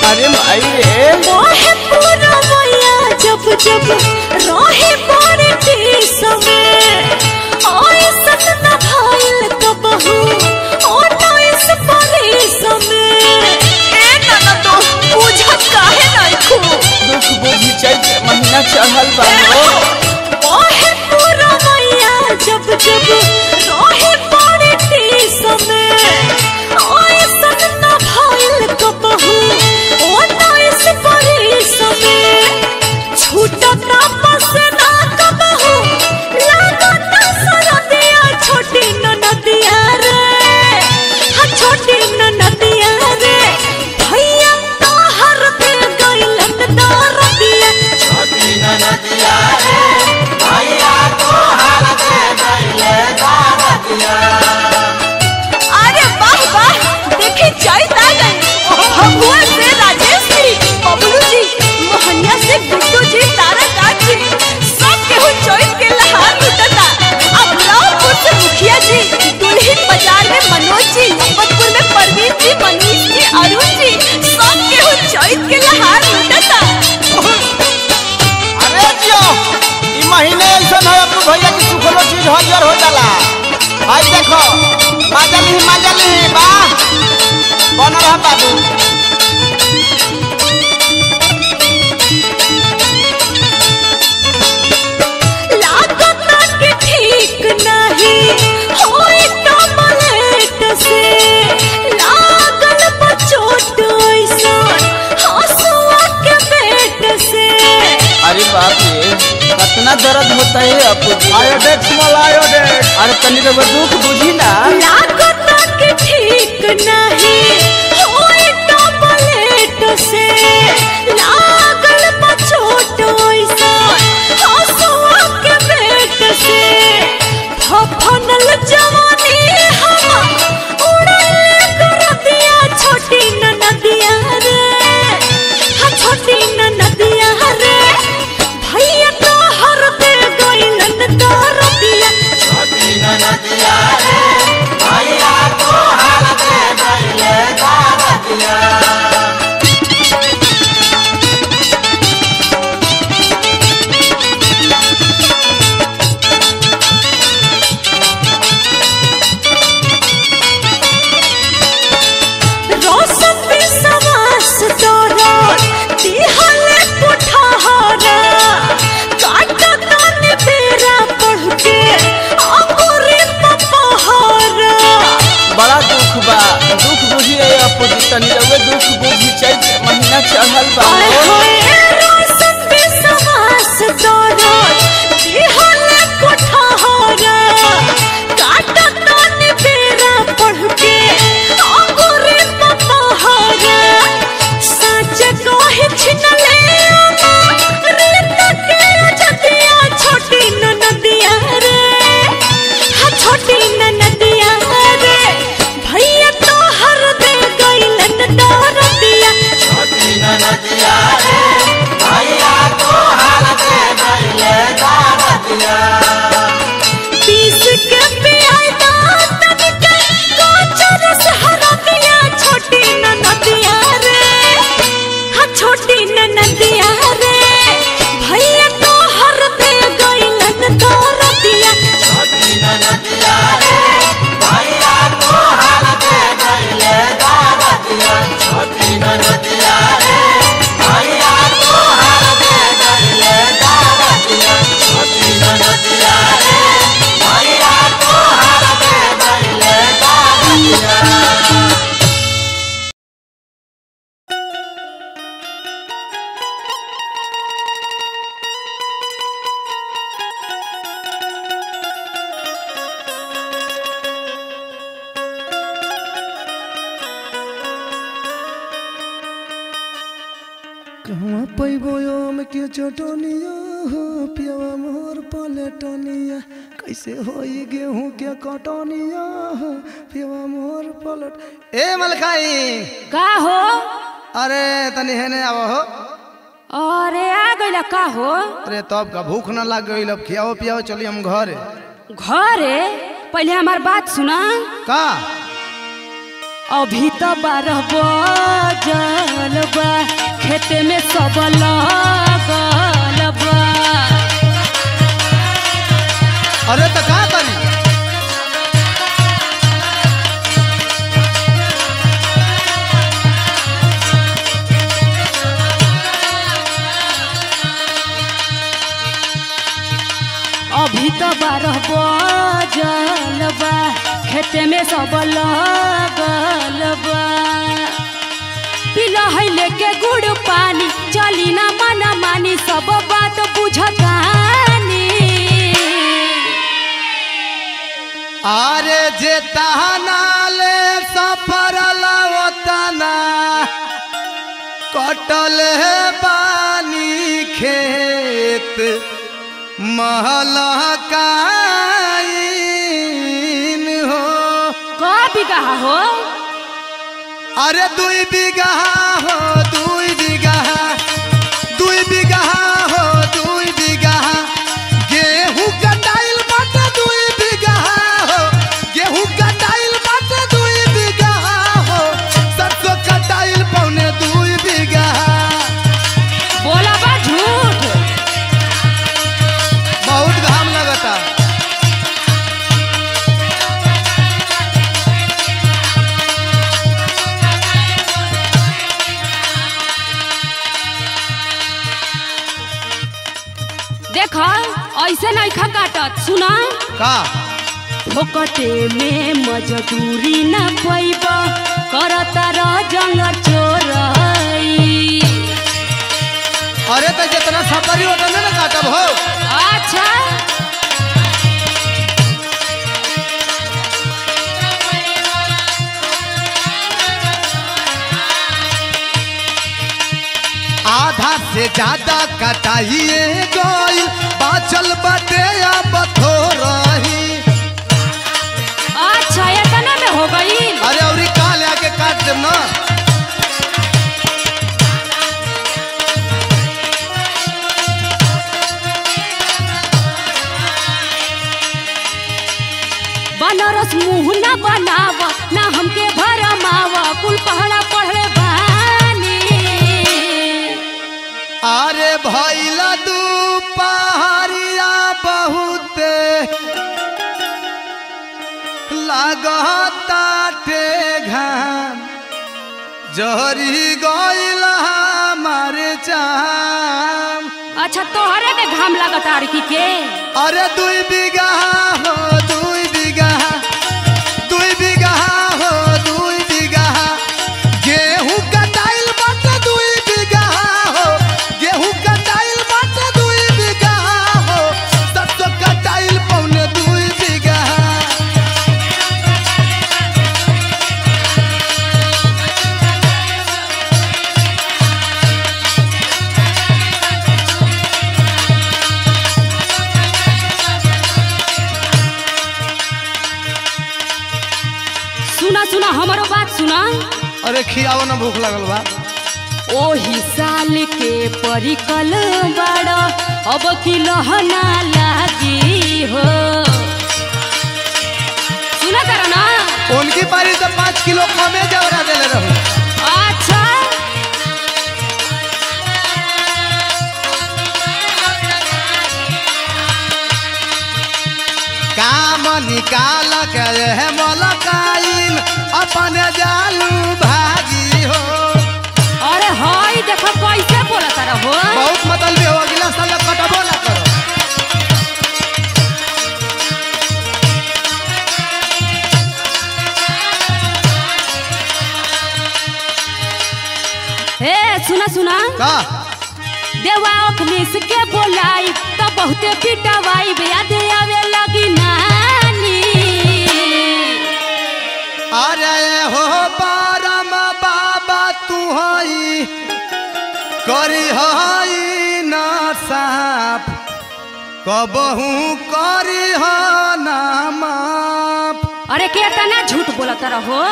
Speaker 3: अरे भाई रे
Speaker 1: मोहे पूरा मैया जब जब रहे बड़े देश में ओए सतना भाईल तो बहू ओ नइस परदेश में ए नाना तो बुझत काहे नहीं खू
Speaker 3: दुख बुझी चैत महीना चढ़ल बा हो
Speaker 1: मोहे पूरा मैया जब जब रहे बड़े देश में ओए सतना भाईल तो बहू ओ नइस परदेश में छूटता पसना कबहू लागत सरदिया छोटी ननदिया रे हा छोटी ननदिया रे भैया तोहर पे गइलन दरदिया छोटी ननदिया रे भैया तोहर पे गइलन दरदिया अरे वाह वाह देखी जाई ता गई भगवान से राजेश जी बबलू जी मोहनिया से गुड्डू जी तारकात जी सब केहू चोइस के लहार लुटता अब रावपुर से मुखिया जी दुल्हिन बाजार में मनोज जी मोहम्मदपुर में परवीन जी मनीष जी अरुण जी सब केहू चोइस के लहार लुटता
Speaker 3: अरे जियो ई महीने ऐसा है अपने भैया की सुखलो चीज हरियर हो जाला भाई देखो माजली माजली बा बन रहा बाबू
Speaker 1: लागता के ठीक नहीं होई टमलेट से लागल बचोट ऐसन हंसुआ के पेट से
Speaker 3: अरे बाप रे कितना दर्द होता है अपू जी आयोडेक्स वाला आयोडेक्स अरे तनी तो दुख बुझी ना
Speaker 1: लागता के ठीक नहीं होई टमलेट से लागल बचोट ऐसन हंसुआ के पेट से फफनल जवानी हम उड़ले कर दिया छोटी ननदिया रे हा छोटी ननदिया रे भैया तो हर दे गइलन दरदिया छोटी ननदिया रे भैया तो हर दे गइलन दरदिया रोशन विश्वास तोरा दिहले पुठारा काटा कान बेरा पढ़ के अंगूरी पपहरा
Speaker 3: बड़ा दुख बा दुख बुझी है अपू जी तनी रवे दुख बुझी चैत महीना चढ़ल बा
Speaker 1: आए
Speaker 3: हो।
Speaker 1: होए रोशन विश्वास तोरा दिहले पुठारा काटा कान बेरा पढ़ के अंगूरी पपहरा सच कहे छिनले अमा रीत के जतिया छोटी ननदिया रे हा छोटी ननदिया रे भैया तो हर दे गइलन दरदिया छोटी ननदिया रे भैया तो हर दे गइलन दरदिया पीस के पियादा तनिक कोचर से हरदिया छोटी ननदिया रे हा छोटी ननदिया रे भैया तो हर दे गइलन दरदिया छोटी ननदिया रे भैया तो हर दे गइलन दरदिया छोटी ननदिया रे भैया तो हर दे गइलन दरदिया छोटी ननदिया रे भैया तो हर दे गइलन दरदिया
Speaker 4: कहवा पैबो आम के चटनिया हो पियावा मोर पलटनिया कैसे होई गेहूं के कटनिया हो पियावा मोर पलट ए मलकाई
Speaker 5: का हो
Speaker 4: अरे तनी हेने आव हो
Speaker 5: अरे आ गइला का हो
Speaker 4: अरे तब का भूख न लाग गई अब खियाओ पियाओ चली हम घरे
Speaker 5: घरे पहले हमार बात सुना
Speaker 4: का
Speaker 5: अभी तो बारह बजल बा सब लगल बा
Speaker 3: अरे तो का करी
Speaker 5: अभी तो बारह बजल बा खेते में सब लगल बा पिला है लेके गुड़ पानी चली ना मना मानी सब बात बुझतानी
Speaker 3: अरे जे तहना ले सफर लवतना कटल है पानी खेत महलकाइन हो
Speaker 5: का बिगहा हो
Speaker 3: अरे दुई बीघा हो दुई बीघा दुई बीघा हो दुई बीघा गेहूं कटाइल बाटे दुई बीघा हो गेहूं कटाइल बाटे दुई बीघा हो सरसों कटाइल पौने दुई बीघा
Speaker 5: बोला बा झूठ
Speaker 3: बहुत घाम लगता
Speaker 5: देख ऐसे नहीं खा काटत सुना
Speaker 3: का
Speaker 5: फोकटे में मजदूरी न पैब करता र जंग चोरई
Speaker 3: अरे तो जितना सफरी होता ना काटब हो
Speaker 5: अच्छा
Speaker 3: आधा से ज्यादा कटाइए गइल बाचल बटे अब थोरही
Speaker 5: अच्छा इतने में हो गई
Speaker 3: अरे अउरी काल आके काट देम ना
Speaker 5: बनारस मुंह न बनाव ना हमके भरमाव कुल पहड़ा पढ़ले बानी
Speaker 3: अरे भैला दू पहाड़िया बहुते लागताटे घाम जहरी गइल हमारे चाम
Speaker 5: अच्छा तोहरे में घाम लागत आरकी के
Speaker 3: अरे दुई बीघा हो दुई बीघा दुई बीघा हो दुई बीघा गेहूं कटाइल बाटे दुई बीघा हो गेहूं कटाइल बाटे दुई बीघा हो सरसों कटाइल पौने दुई बीघा
Speaker 5: सुना सुना हमारो बात सुना
Speaker 3: अरे खियाओ ना भूख लगल बा
Speaker 5: ओही साल के परिकल बड़ अब की लहना लागी हो सुना कर ना
Speaker 3: उनकी पारी से पाँच किलो कमे जवरा देले रहू
Speaker 5: अच्छा
Speaker 3: काम निकाल के है मलकाइन अपने जालू भागी हो
Speaker 5: अरे हई देखो कैसे बोला तारा हो
Speaker 3: बहुत मतलब हो अगला साल कटबो ना करो
Speaker 5: हे सुना सुना
Speaker 3: का
Speaker 5: देवा अखनीस के बोलाई तो बहुते पिटवाई याद आवे लगी नानी
Speaker 3: अरे हो बारम बाबा तू हई करी हई ना साफ कबहू करी ह ना माफ
Speaker 5: अरे के तना झूठ बोला तारा हो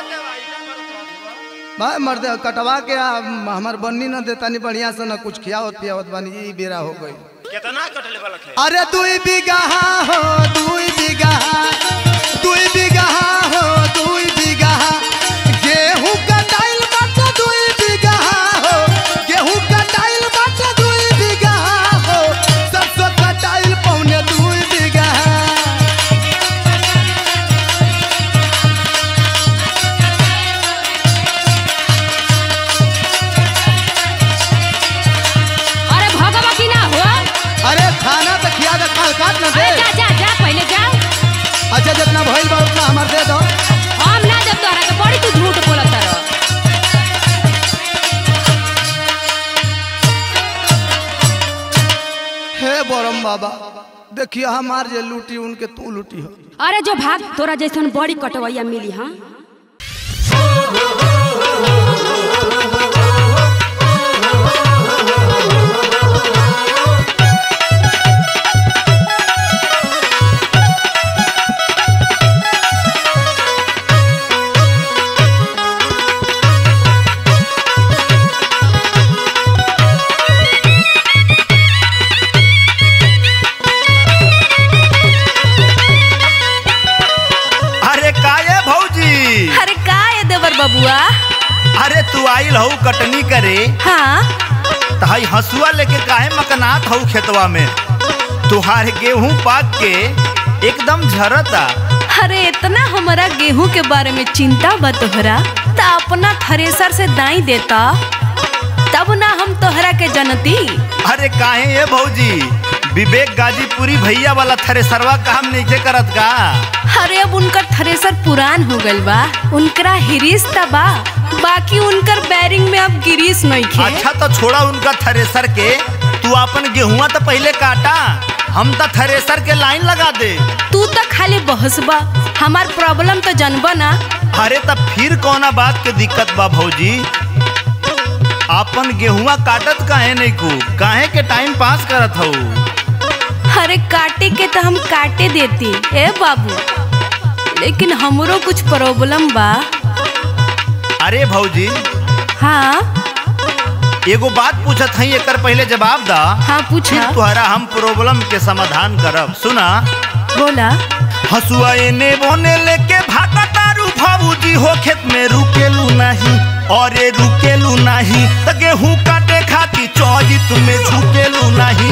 Speaker 3: भाई मर्द कटवा के आ, हमार बन्नी न देता नहीं बढ़िया से न कुछ खियावत पियावत बानी ई बेरा हो गई
Speaker 9: कितना कटले वाला है
Speaker 3: अरे दुई बीघा हो दुई बीघा दुई बीघा हो दुई बीघा गेहूं कटाइल बाटे दुई बीघा हो गेहूं कटाइल
Speaker 4: बलम बाबा देखिए हमार जे लूटी उनके तू लूटी हो
Speaker 5: अरे जो भाग तोरा जैसन बड़ी कटवैया मिली हाँ
Speaker 2: अरे काये भौजी
Speaker 1: अरे का है देवर बबुआ
Speaker 2: अरे तू आइल हऊ कटनी करे
Speaker 1: हाँ
Speaker 2: तहाई हसुआ लेके काहे मकनात हऊ खेतवा में तुहार गेहूं पाक के एकदम झरता
Speaker 1: अरे इतना हमारा गेहूं के बारे में चिंता बा तोहरा त अपना थ्रेसर से दाई देता तब ना हम तोहरा के जनती
Speaker 2: अरे काहे ये भौजी विवेक गाजीपुरी भैया वाला थ्रेसरवा काम नहीं करत का
Speaker 1: अरे अब उनकर थ्रेसर पुरान हो गइल बा उनकरा हिरीस त बा बाकी उनकर बैरिंग में अब गिरीस नहीं खे
Speaker 2: अच्छा तो छोड़ा उनका थ्रेसर के तू अपन गेहुआ तो पहले काटा हम तो थ्रेसर के लाइन लगा दे
Speaker 1: तू तो खाली बहसबा हमार प्रॉब्लम तो जनबा ना
Speaker 2: अरे तब फिर कौना बात के दिक्कत बा भौजी अपन गेहुआ काटत काहे नहीं को काहे के टाइम पास करत हऊ
Speaker 1: अरे काटे के तो हम काटे देती ए बाबू लेकिन हमरो कुछ प्रॉब्लम बा
Speaker 2: अरे भौजी
Speaker 1: हाँ
Speaker 2: एगो बात पूछत हई एकर पहले जवाब दा
Speaker 1: हाँ पूछा
Speaker 2: फिर तुहरा हम प्रॉब्लम के समाधान करब सुना
Speaker 1: बोला
Speaker 2: हसुआ एने बोने लेके भागा तारू भाबूजी हो खेत में रुकेलू नहीं और ये रुकेलू नहीं त गेहूं काटे खाती चौजी तुम्हें झुकेलू नहीं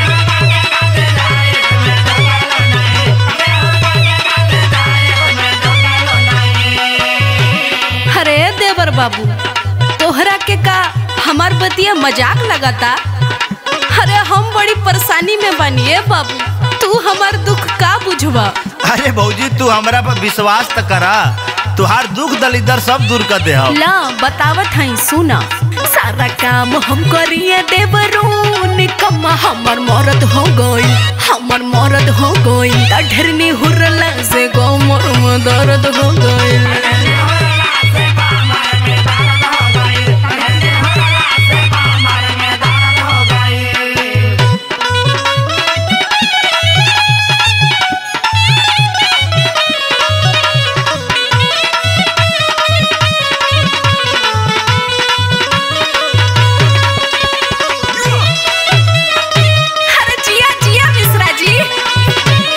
Speaker 1: अरे देवर बाबू तोहरा के का हमार बतिया मजाक लगाता अरे हम बड़ी परेशानी में बनिए बाबू तू हमार दुख का बुझवा
Speaker 2: अरे भौजी तू हमरा पर विश्वास त करा तुहार दुख दलिदर सब दूर कर दे हम
Speaker 1: ला बतावत हई सुना सारा काम हम करिए देवरून कम्मा हमर मरद हो गई हमर मरद हो गई ढेरनी हुरला से गो मोर में दर्द हो गई अरे जिया जिया मिश्रा जी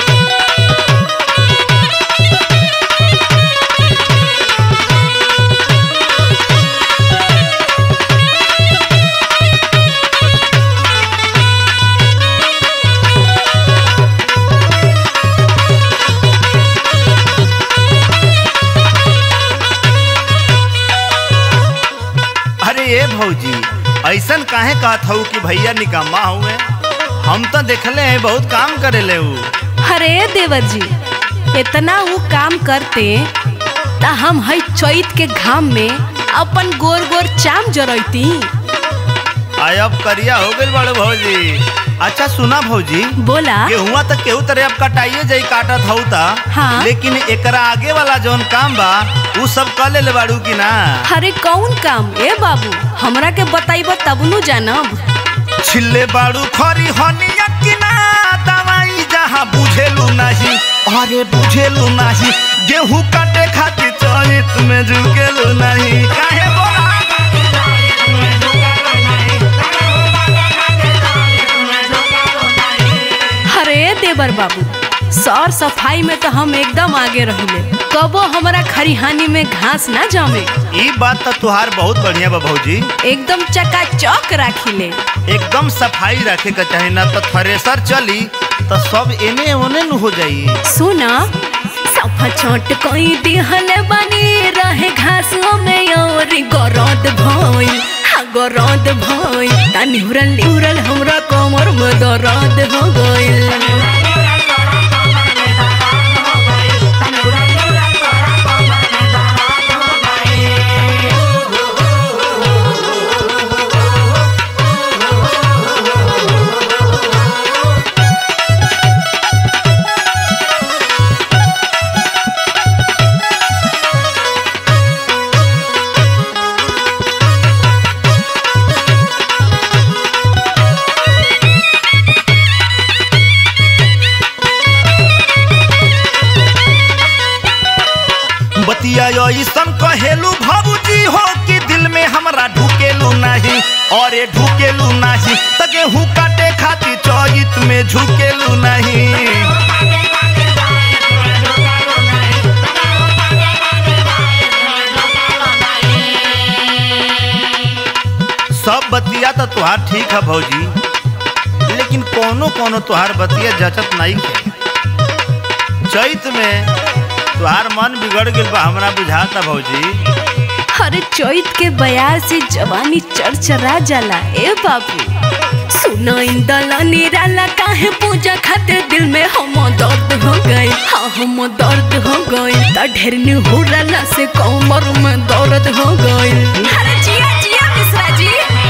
Speaker 2: अरे ये भौजी ऐसन काहे कहत हऊ कि भैया निकम्मा हुए हम तो देखले हैं बहुत काम करे ले ऊ
Speaker 1: अरे देवर जी इतना वो काम करते ता हम हई चैत के घाम में अपन गोर गोर चाम जरैती
Speaker 2: आय अब करिया हो गइल बड़े भौजी अच्छा सुना भौजी
Speaker 1: बोला
Speaker 2: गेहुआ तक केहू तरह अब कटाइए जाई काटत हऊ ता
Speaker 1: हाँ।
Speaker 2: लेकिन एकरा आगे वाला जौन काम बा ऊ सब कर ले बाड़ू की ना
Speaker 1: अरे कौन काम ए बाबू हमरा के बताइब तब नु जानब
Speaker 2: छिल्ले बाड़ू खरी हनिया की ना दवाई जहाँ बुझेलू नहीं अरे बुझेलू नहीं गेहूं काटे खातिर चरित में झुकेलू नहीं काहे बोला
Speaker 1: अरे देवर बाबू सौर सफाई में तो हम एकदम आगे रहिले कबो हमरा खरिहानी में घास ना जमे
Speaker 2: ई बात तो तुहार बहुत बढ़िया बा भौजी
Speaker 1: एकदम चकाचौक राखिले
Speaker 2: एकदम सफाई रखे के चाही ना तो थ्रेसर चली तो सब एने ओने न हो जाई
Speaker 1: सुना सफा छोट कोई दिहल बनी रहे घासों में और गरद भइल हाँ गरद भइल ता निहुरल निहुरल हमरा कमर में दर्द हो गइल
Speaker 2: अरे ढुकेलू नहीं त गेहूं काटे खातिर चौत में झुकेलू नहीं सब बतिया तो तुहार ठीक है भौजी लेकिन कोनो कोनो तुहार बतिया जचत नहीं है चैत में तुहार मन बिगड़ गइल बा हमरा बुझाता भौजी
Speaker 1: अरे चैत के बयार से जवानी चरचरा जाला ए बाबू सुना इंदला निराला काहे पूजा खातिर दिल में हम दर्द हो गए हाँ हम दर्द हो गए त ढेर निहुरला से कमर में दर्द हो गए अरे जिया जिया मिश्रा जी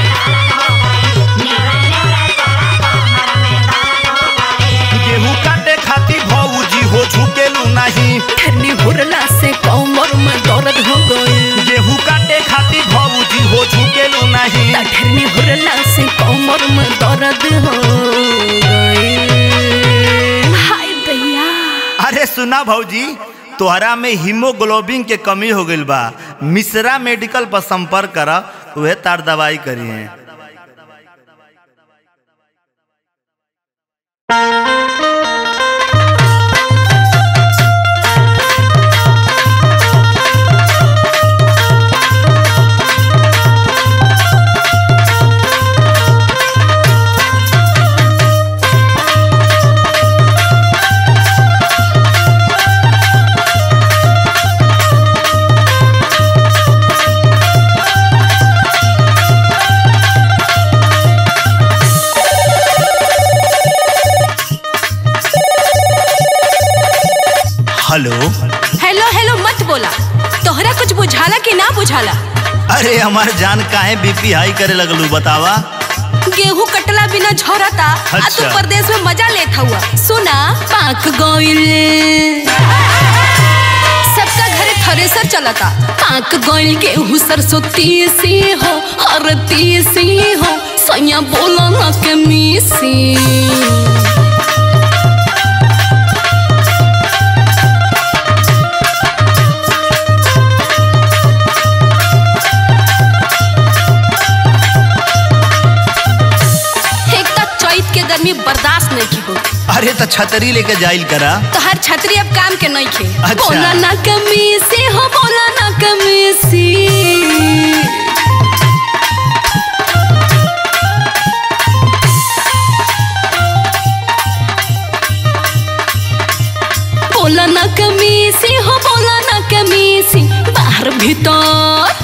Speaker 2: गेहूं काटे खातिर भौजी हो झुकेलू नहीं
Speaker 1: ढेर निहुरला से कमर में दर्द हो गए
Speaker 2: गेहूं काटे खातिर भौजी हो झुकेलू नहीं
Speaker 1: त ढेर निहुरला से कमर में दर्द हो गए हाय दैया
Speaker 2: अरे सुना भौजी तोहरा में हीमोग्लोबिन के कमी हो गइल बा मिश्रा मेडिकल पर संपर्क कर उहे तार दवाई करी है हेलो
Speaker 1: हेलो हेलो मत बोला तोहरा कुछ बुझाला कि ना बुझाला
Speaker 2: अरे हमार जान काहे बीपी हाई करे लगलू बतावा
Speaker 1: गेहूं कटला बिना झोरता आ तू
Speaker 2: अच्छा।
Speaker 1: परदेश में मजा लेत हुआ सुना पाक गइल सबका घरे थ्रेसर चलता पाक गइल गेहूं सरसों तीसी हो हर तीसी हो सैया बोला ना के मीसी एक तो चैत के गर्मी बर्दाश्त नहीं की हो
Speaker 2: अरे तो छतरी लेके जाइल करा
Speaker 1: तो हर छतरी अब काम के नहीं खे
Speaker 2: अच्छा।
Speaker 1: बोला ना कमी से हो बोला ना कमी से बोला ना कमी से हो बोला ना कमी से बाहर भीतर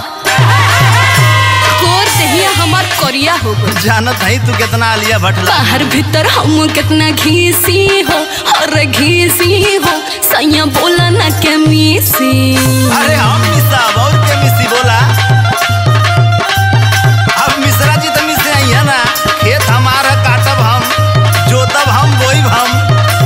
Speaker 1: कोर दहिया हमार कोरिया हो गई
Speaker 2: जानत है तू कितना आलिया भट्ट
Speaker 1: बाहर भीतर हम कितना घीसी हो और घीसी हो सैया बोला ना के मीसी
Speaker 2: अरे हम मिसा और के मिसी बोला अब मिश्रा जी तो मिसे आई है ना खेत हमारा काटब हम जोतब हम बोईब हम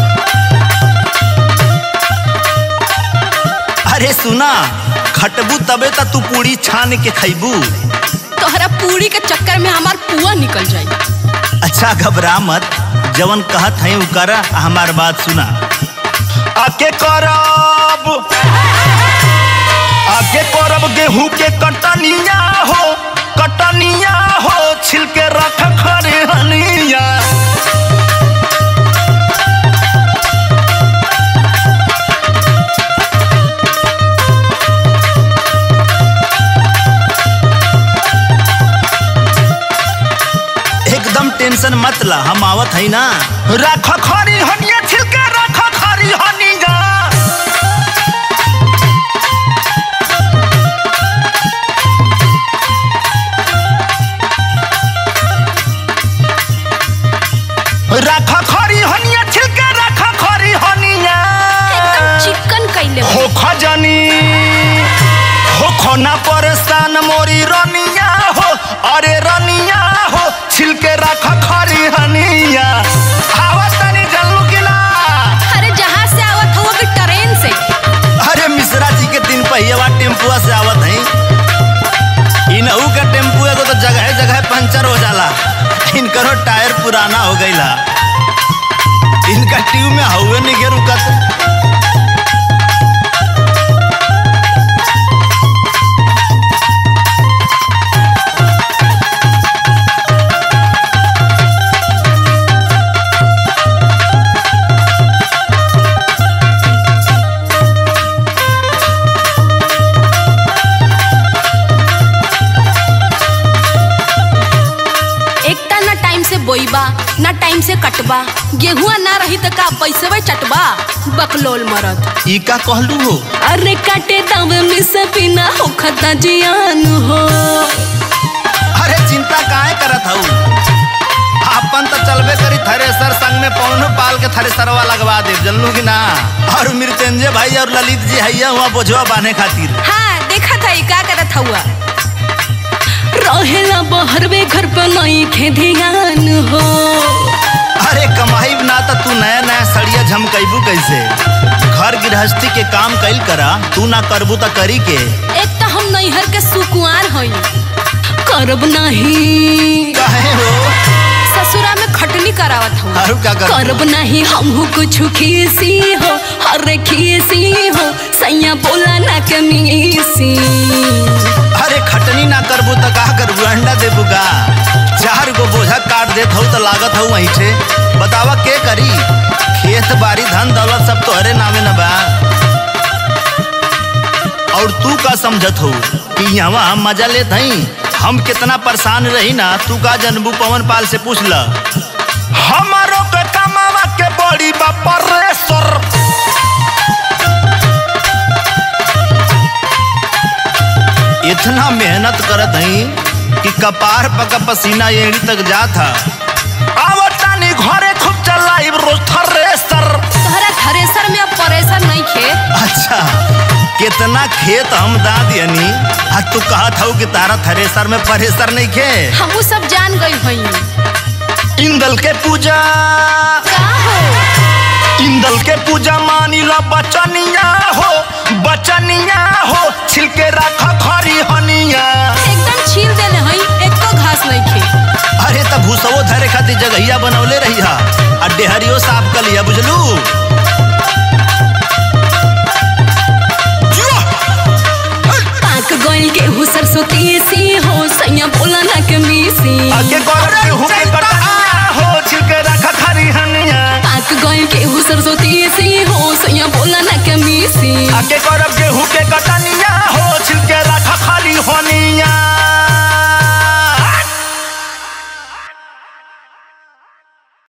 Speaker 2: अरे सुना खटबू तबे त तू पूरी छान के खैबू
Speaker 1: तोहरा पूरी के चक्कर में हमार पुआ निकल जाई
Speaker 2: अच्छा घबरा मत जवन कहत है उ कर हमार बात सुना आके करब आके करब गेहूं के कटनिया हो कटनिया हो छिलके रख खरे हनिया एकदम टेंशन मत ला हम आवत है ना रख खरी हनिया छिलके रख खरी हनिया रख खरी हनिया छिलके रख खरी हनिया
Speaker 1: एकदम चिकन कैले बा।
Speaker 2: हो खजनी हो खोना परेशान मोरी रनिया हो अरे रनिया हो छिलके रख खरी हनिया आवत तनी जल्लू किला
Speaker 1: अरे जहाँ से आवत हो कि ट्रेन से
Speaker 2: अरे मिश्रा जी के दिन पहिया टेम्पुआ से आवत है इनहू का टेम्पू एगो तो जगह जगह पंचर हो जाला इनकरो टायर पुराना हो गईला इनका ट्यूब में हवे नहीं के रुकत
Speaker 1: बोईबा ना टाइम से कटबा गेहुआ ना रही त का पैसे चटबा बकलोल मरद
Speaker 2: ई का कहलू हो
Speaker 1: अरे काटे दावे में से बिना हो खता जियान हो
Speaker 2: अरे चिंता काहे करत हऊ अपन तो चलबे करी थ्रेसर संग में पौनो पाल के थ्रेसरवा लगवा दे जनलू कि ना और मृत्युंजय भाई और ललित जी हैया हुआ बोझवा बांधे खातिर
Speaker 1: हाँ देखा था ई का करत हुआ रहेला बहरवे घर पे नहीं खे ध्यान हो
Speaker 2: अरे कमाई ना तो तू नया नया सड़िया झमकैबू कैसे घर गृहस्थी के काम कैल करा तू ना करबू तो करी के
Speaker 1: एक तो हम नैहर के सुकुआर हई करब नहीं
Speaker 2: काहे हो
Speaker 1: ससुरा में खटनी करावत हूँ
Speaker 2: आरू का कर
Speaker 1: करब नहीं हमहू कुछ खीसी हो अरे खीसी हो सैया बोला ना कमीसी
Speaker 2: अरे खटनी ना करबू तो का करबू अंडा देबू का चार गो बोझा काट देत हूँ तो लागत हूँ वहीं से बतावा के करी खेत बाड़ी धन दौलत सब तोहरे नामे न बा और तू का समझत हो कि यहाँ हम मजा लेत हई हम कितना परेशान रही ना तू का जनबू पवन पाल से पूछ ल हमारो के कमावा के बड़ी बापरेश्वर इतना मेहनत करत हई कि कपार पका पसीना एड़ी तक जात था आवतानी घरे खूब चलाइब रोज थ्रेसर
Speaker 1: तोहरा थ्रेसर में अब परेशान नहीं खे
Speaker 2: अच्छा कितना खेत हम दा दियनी आ तू कहत हऊ कि तारा थ्रेसर में परेसर नहीं खे
Speaker 1: हमू सब जान गई हई
Speaker 2: इंदल के पूजा
Speaker 1: का हो
Speaker 2: इंदल के पूजा मानी ला बचनिया हो बचनिया हो छिलके रखा खरी हनिया
Speaker 1: एकदम छील देले हई एको घास नहीं खे
Speaker 2: अरे तब भूसवो धरे खातिर जगहिया बनौले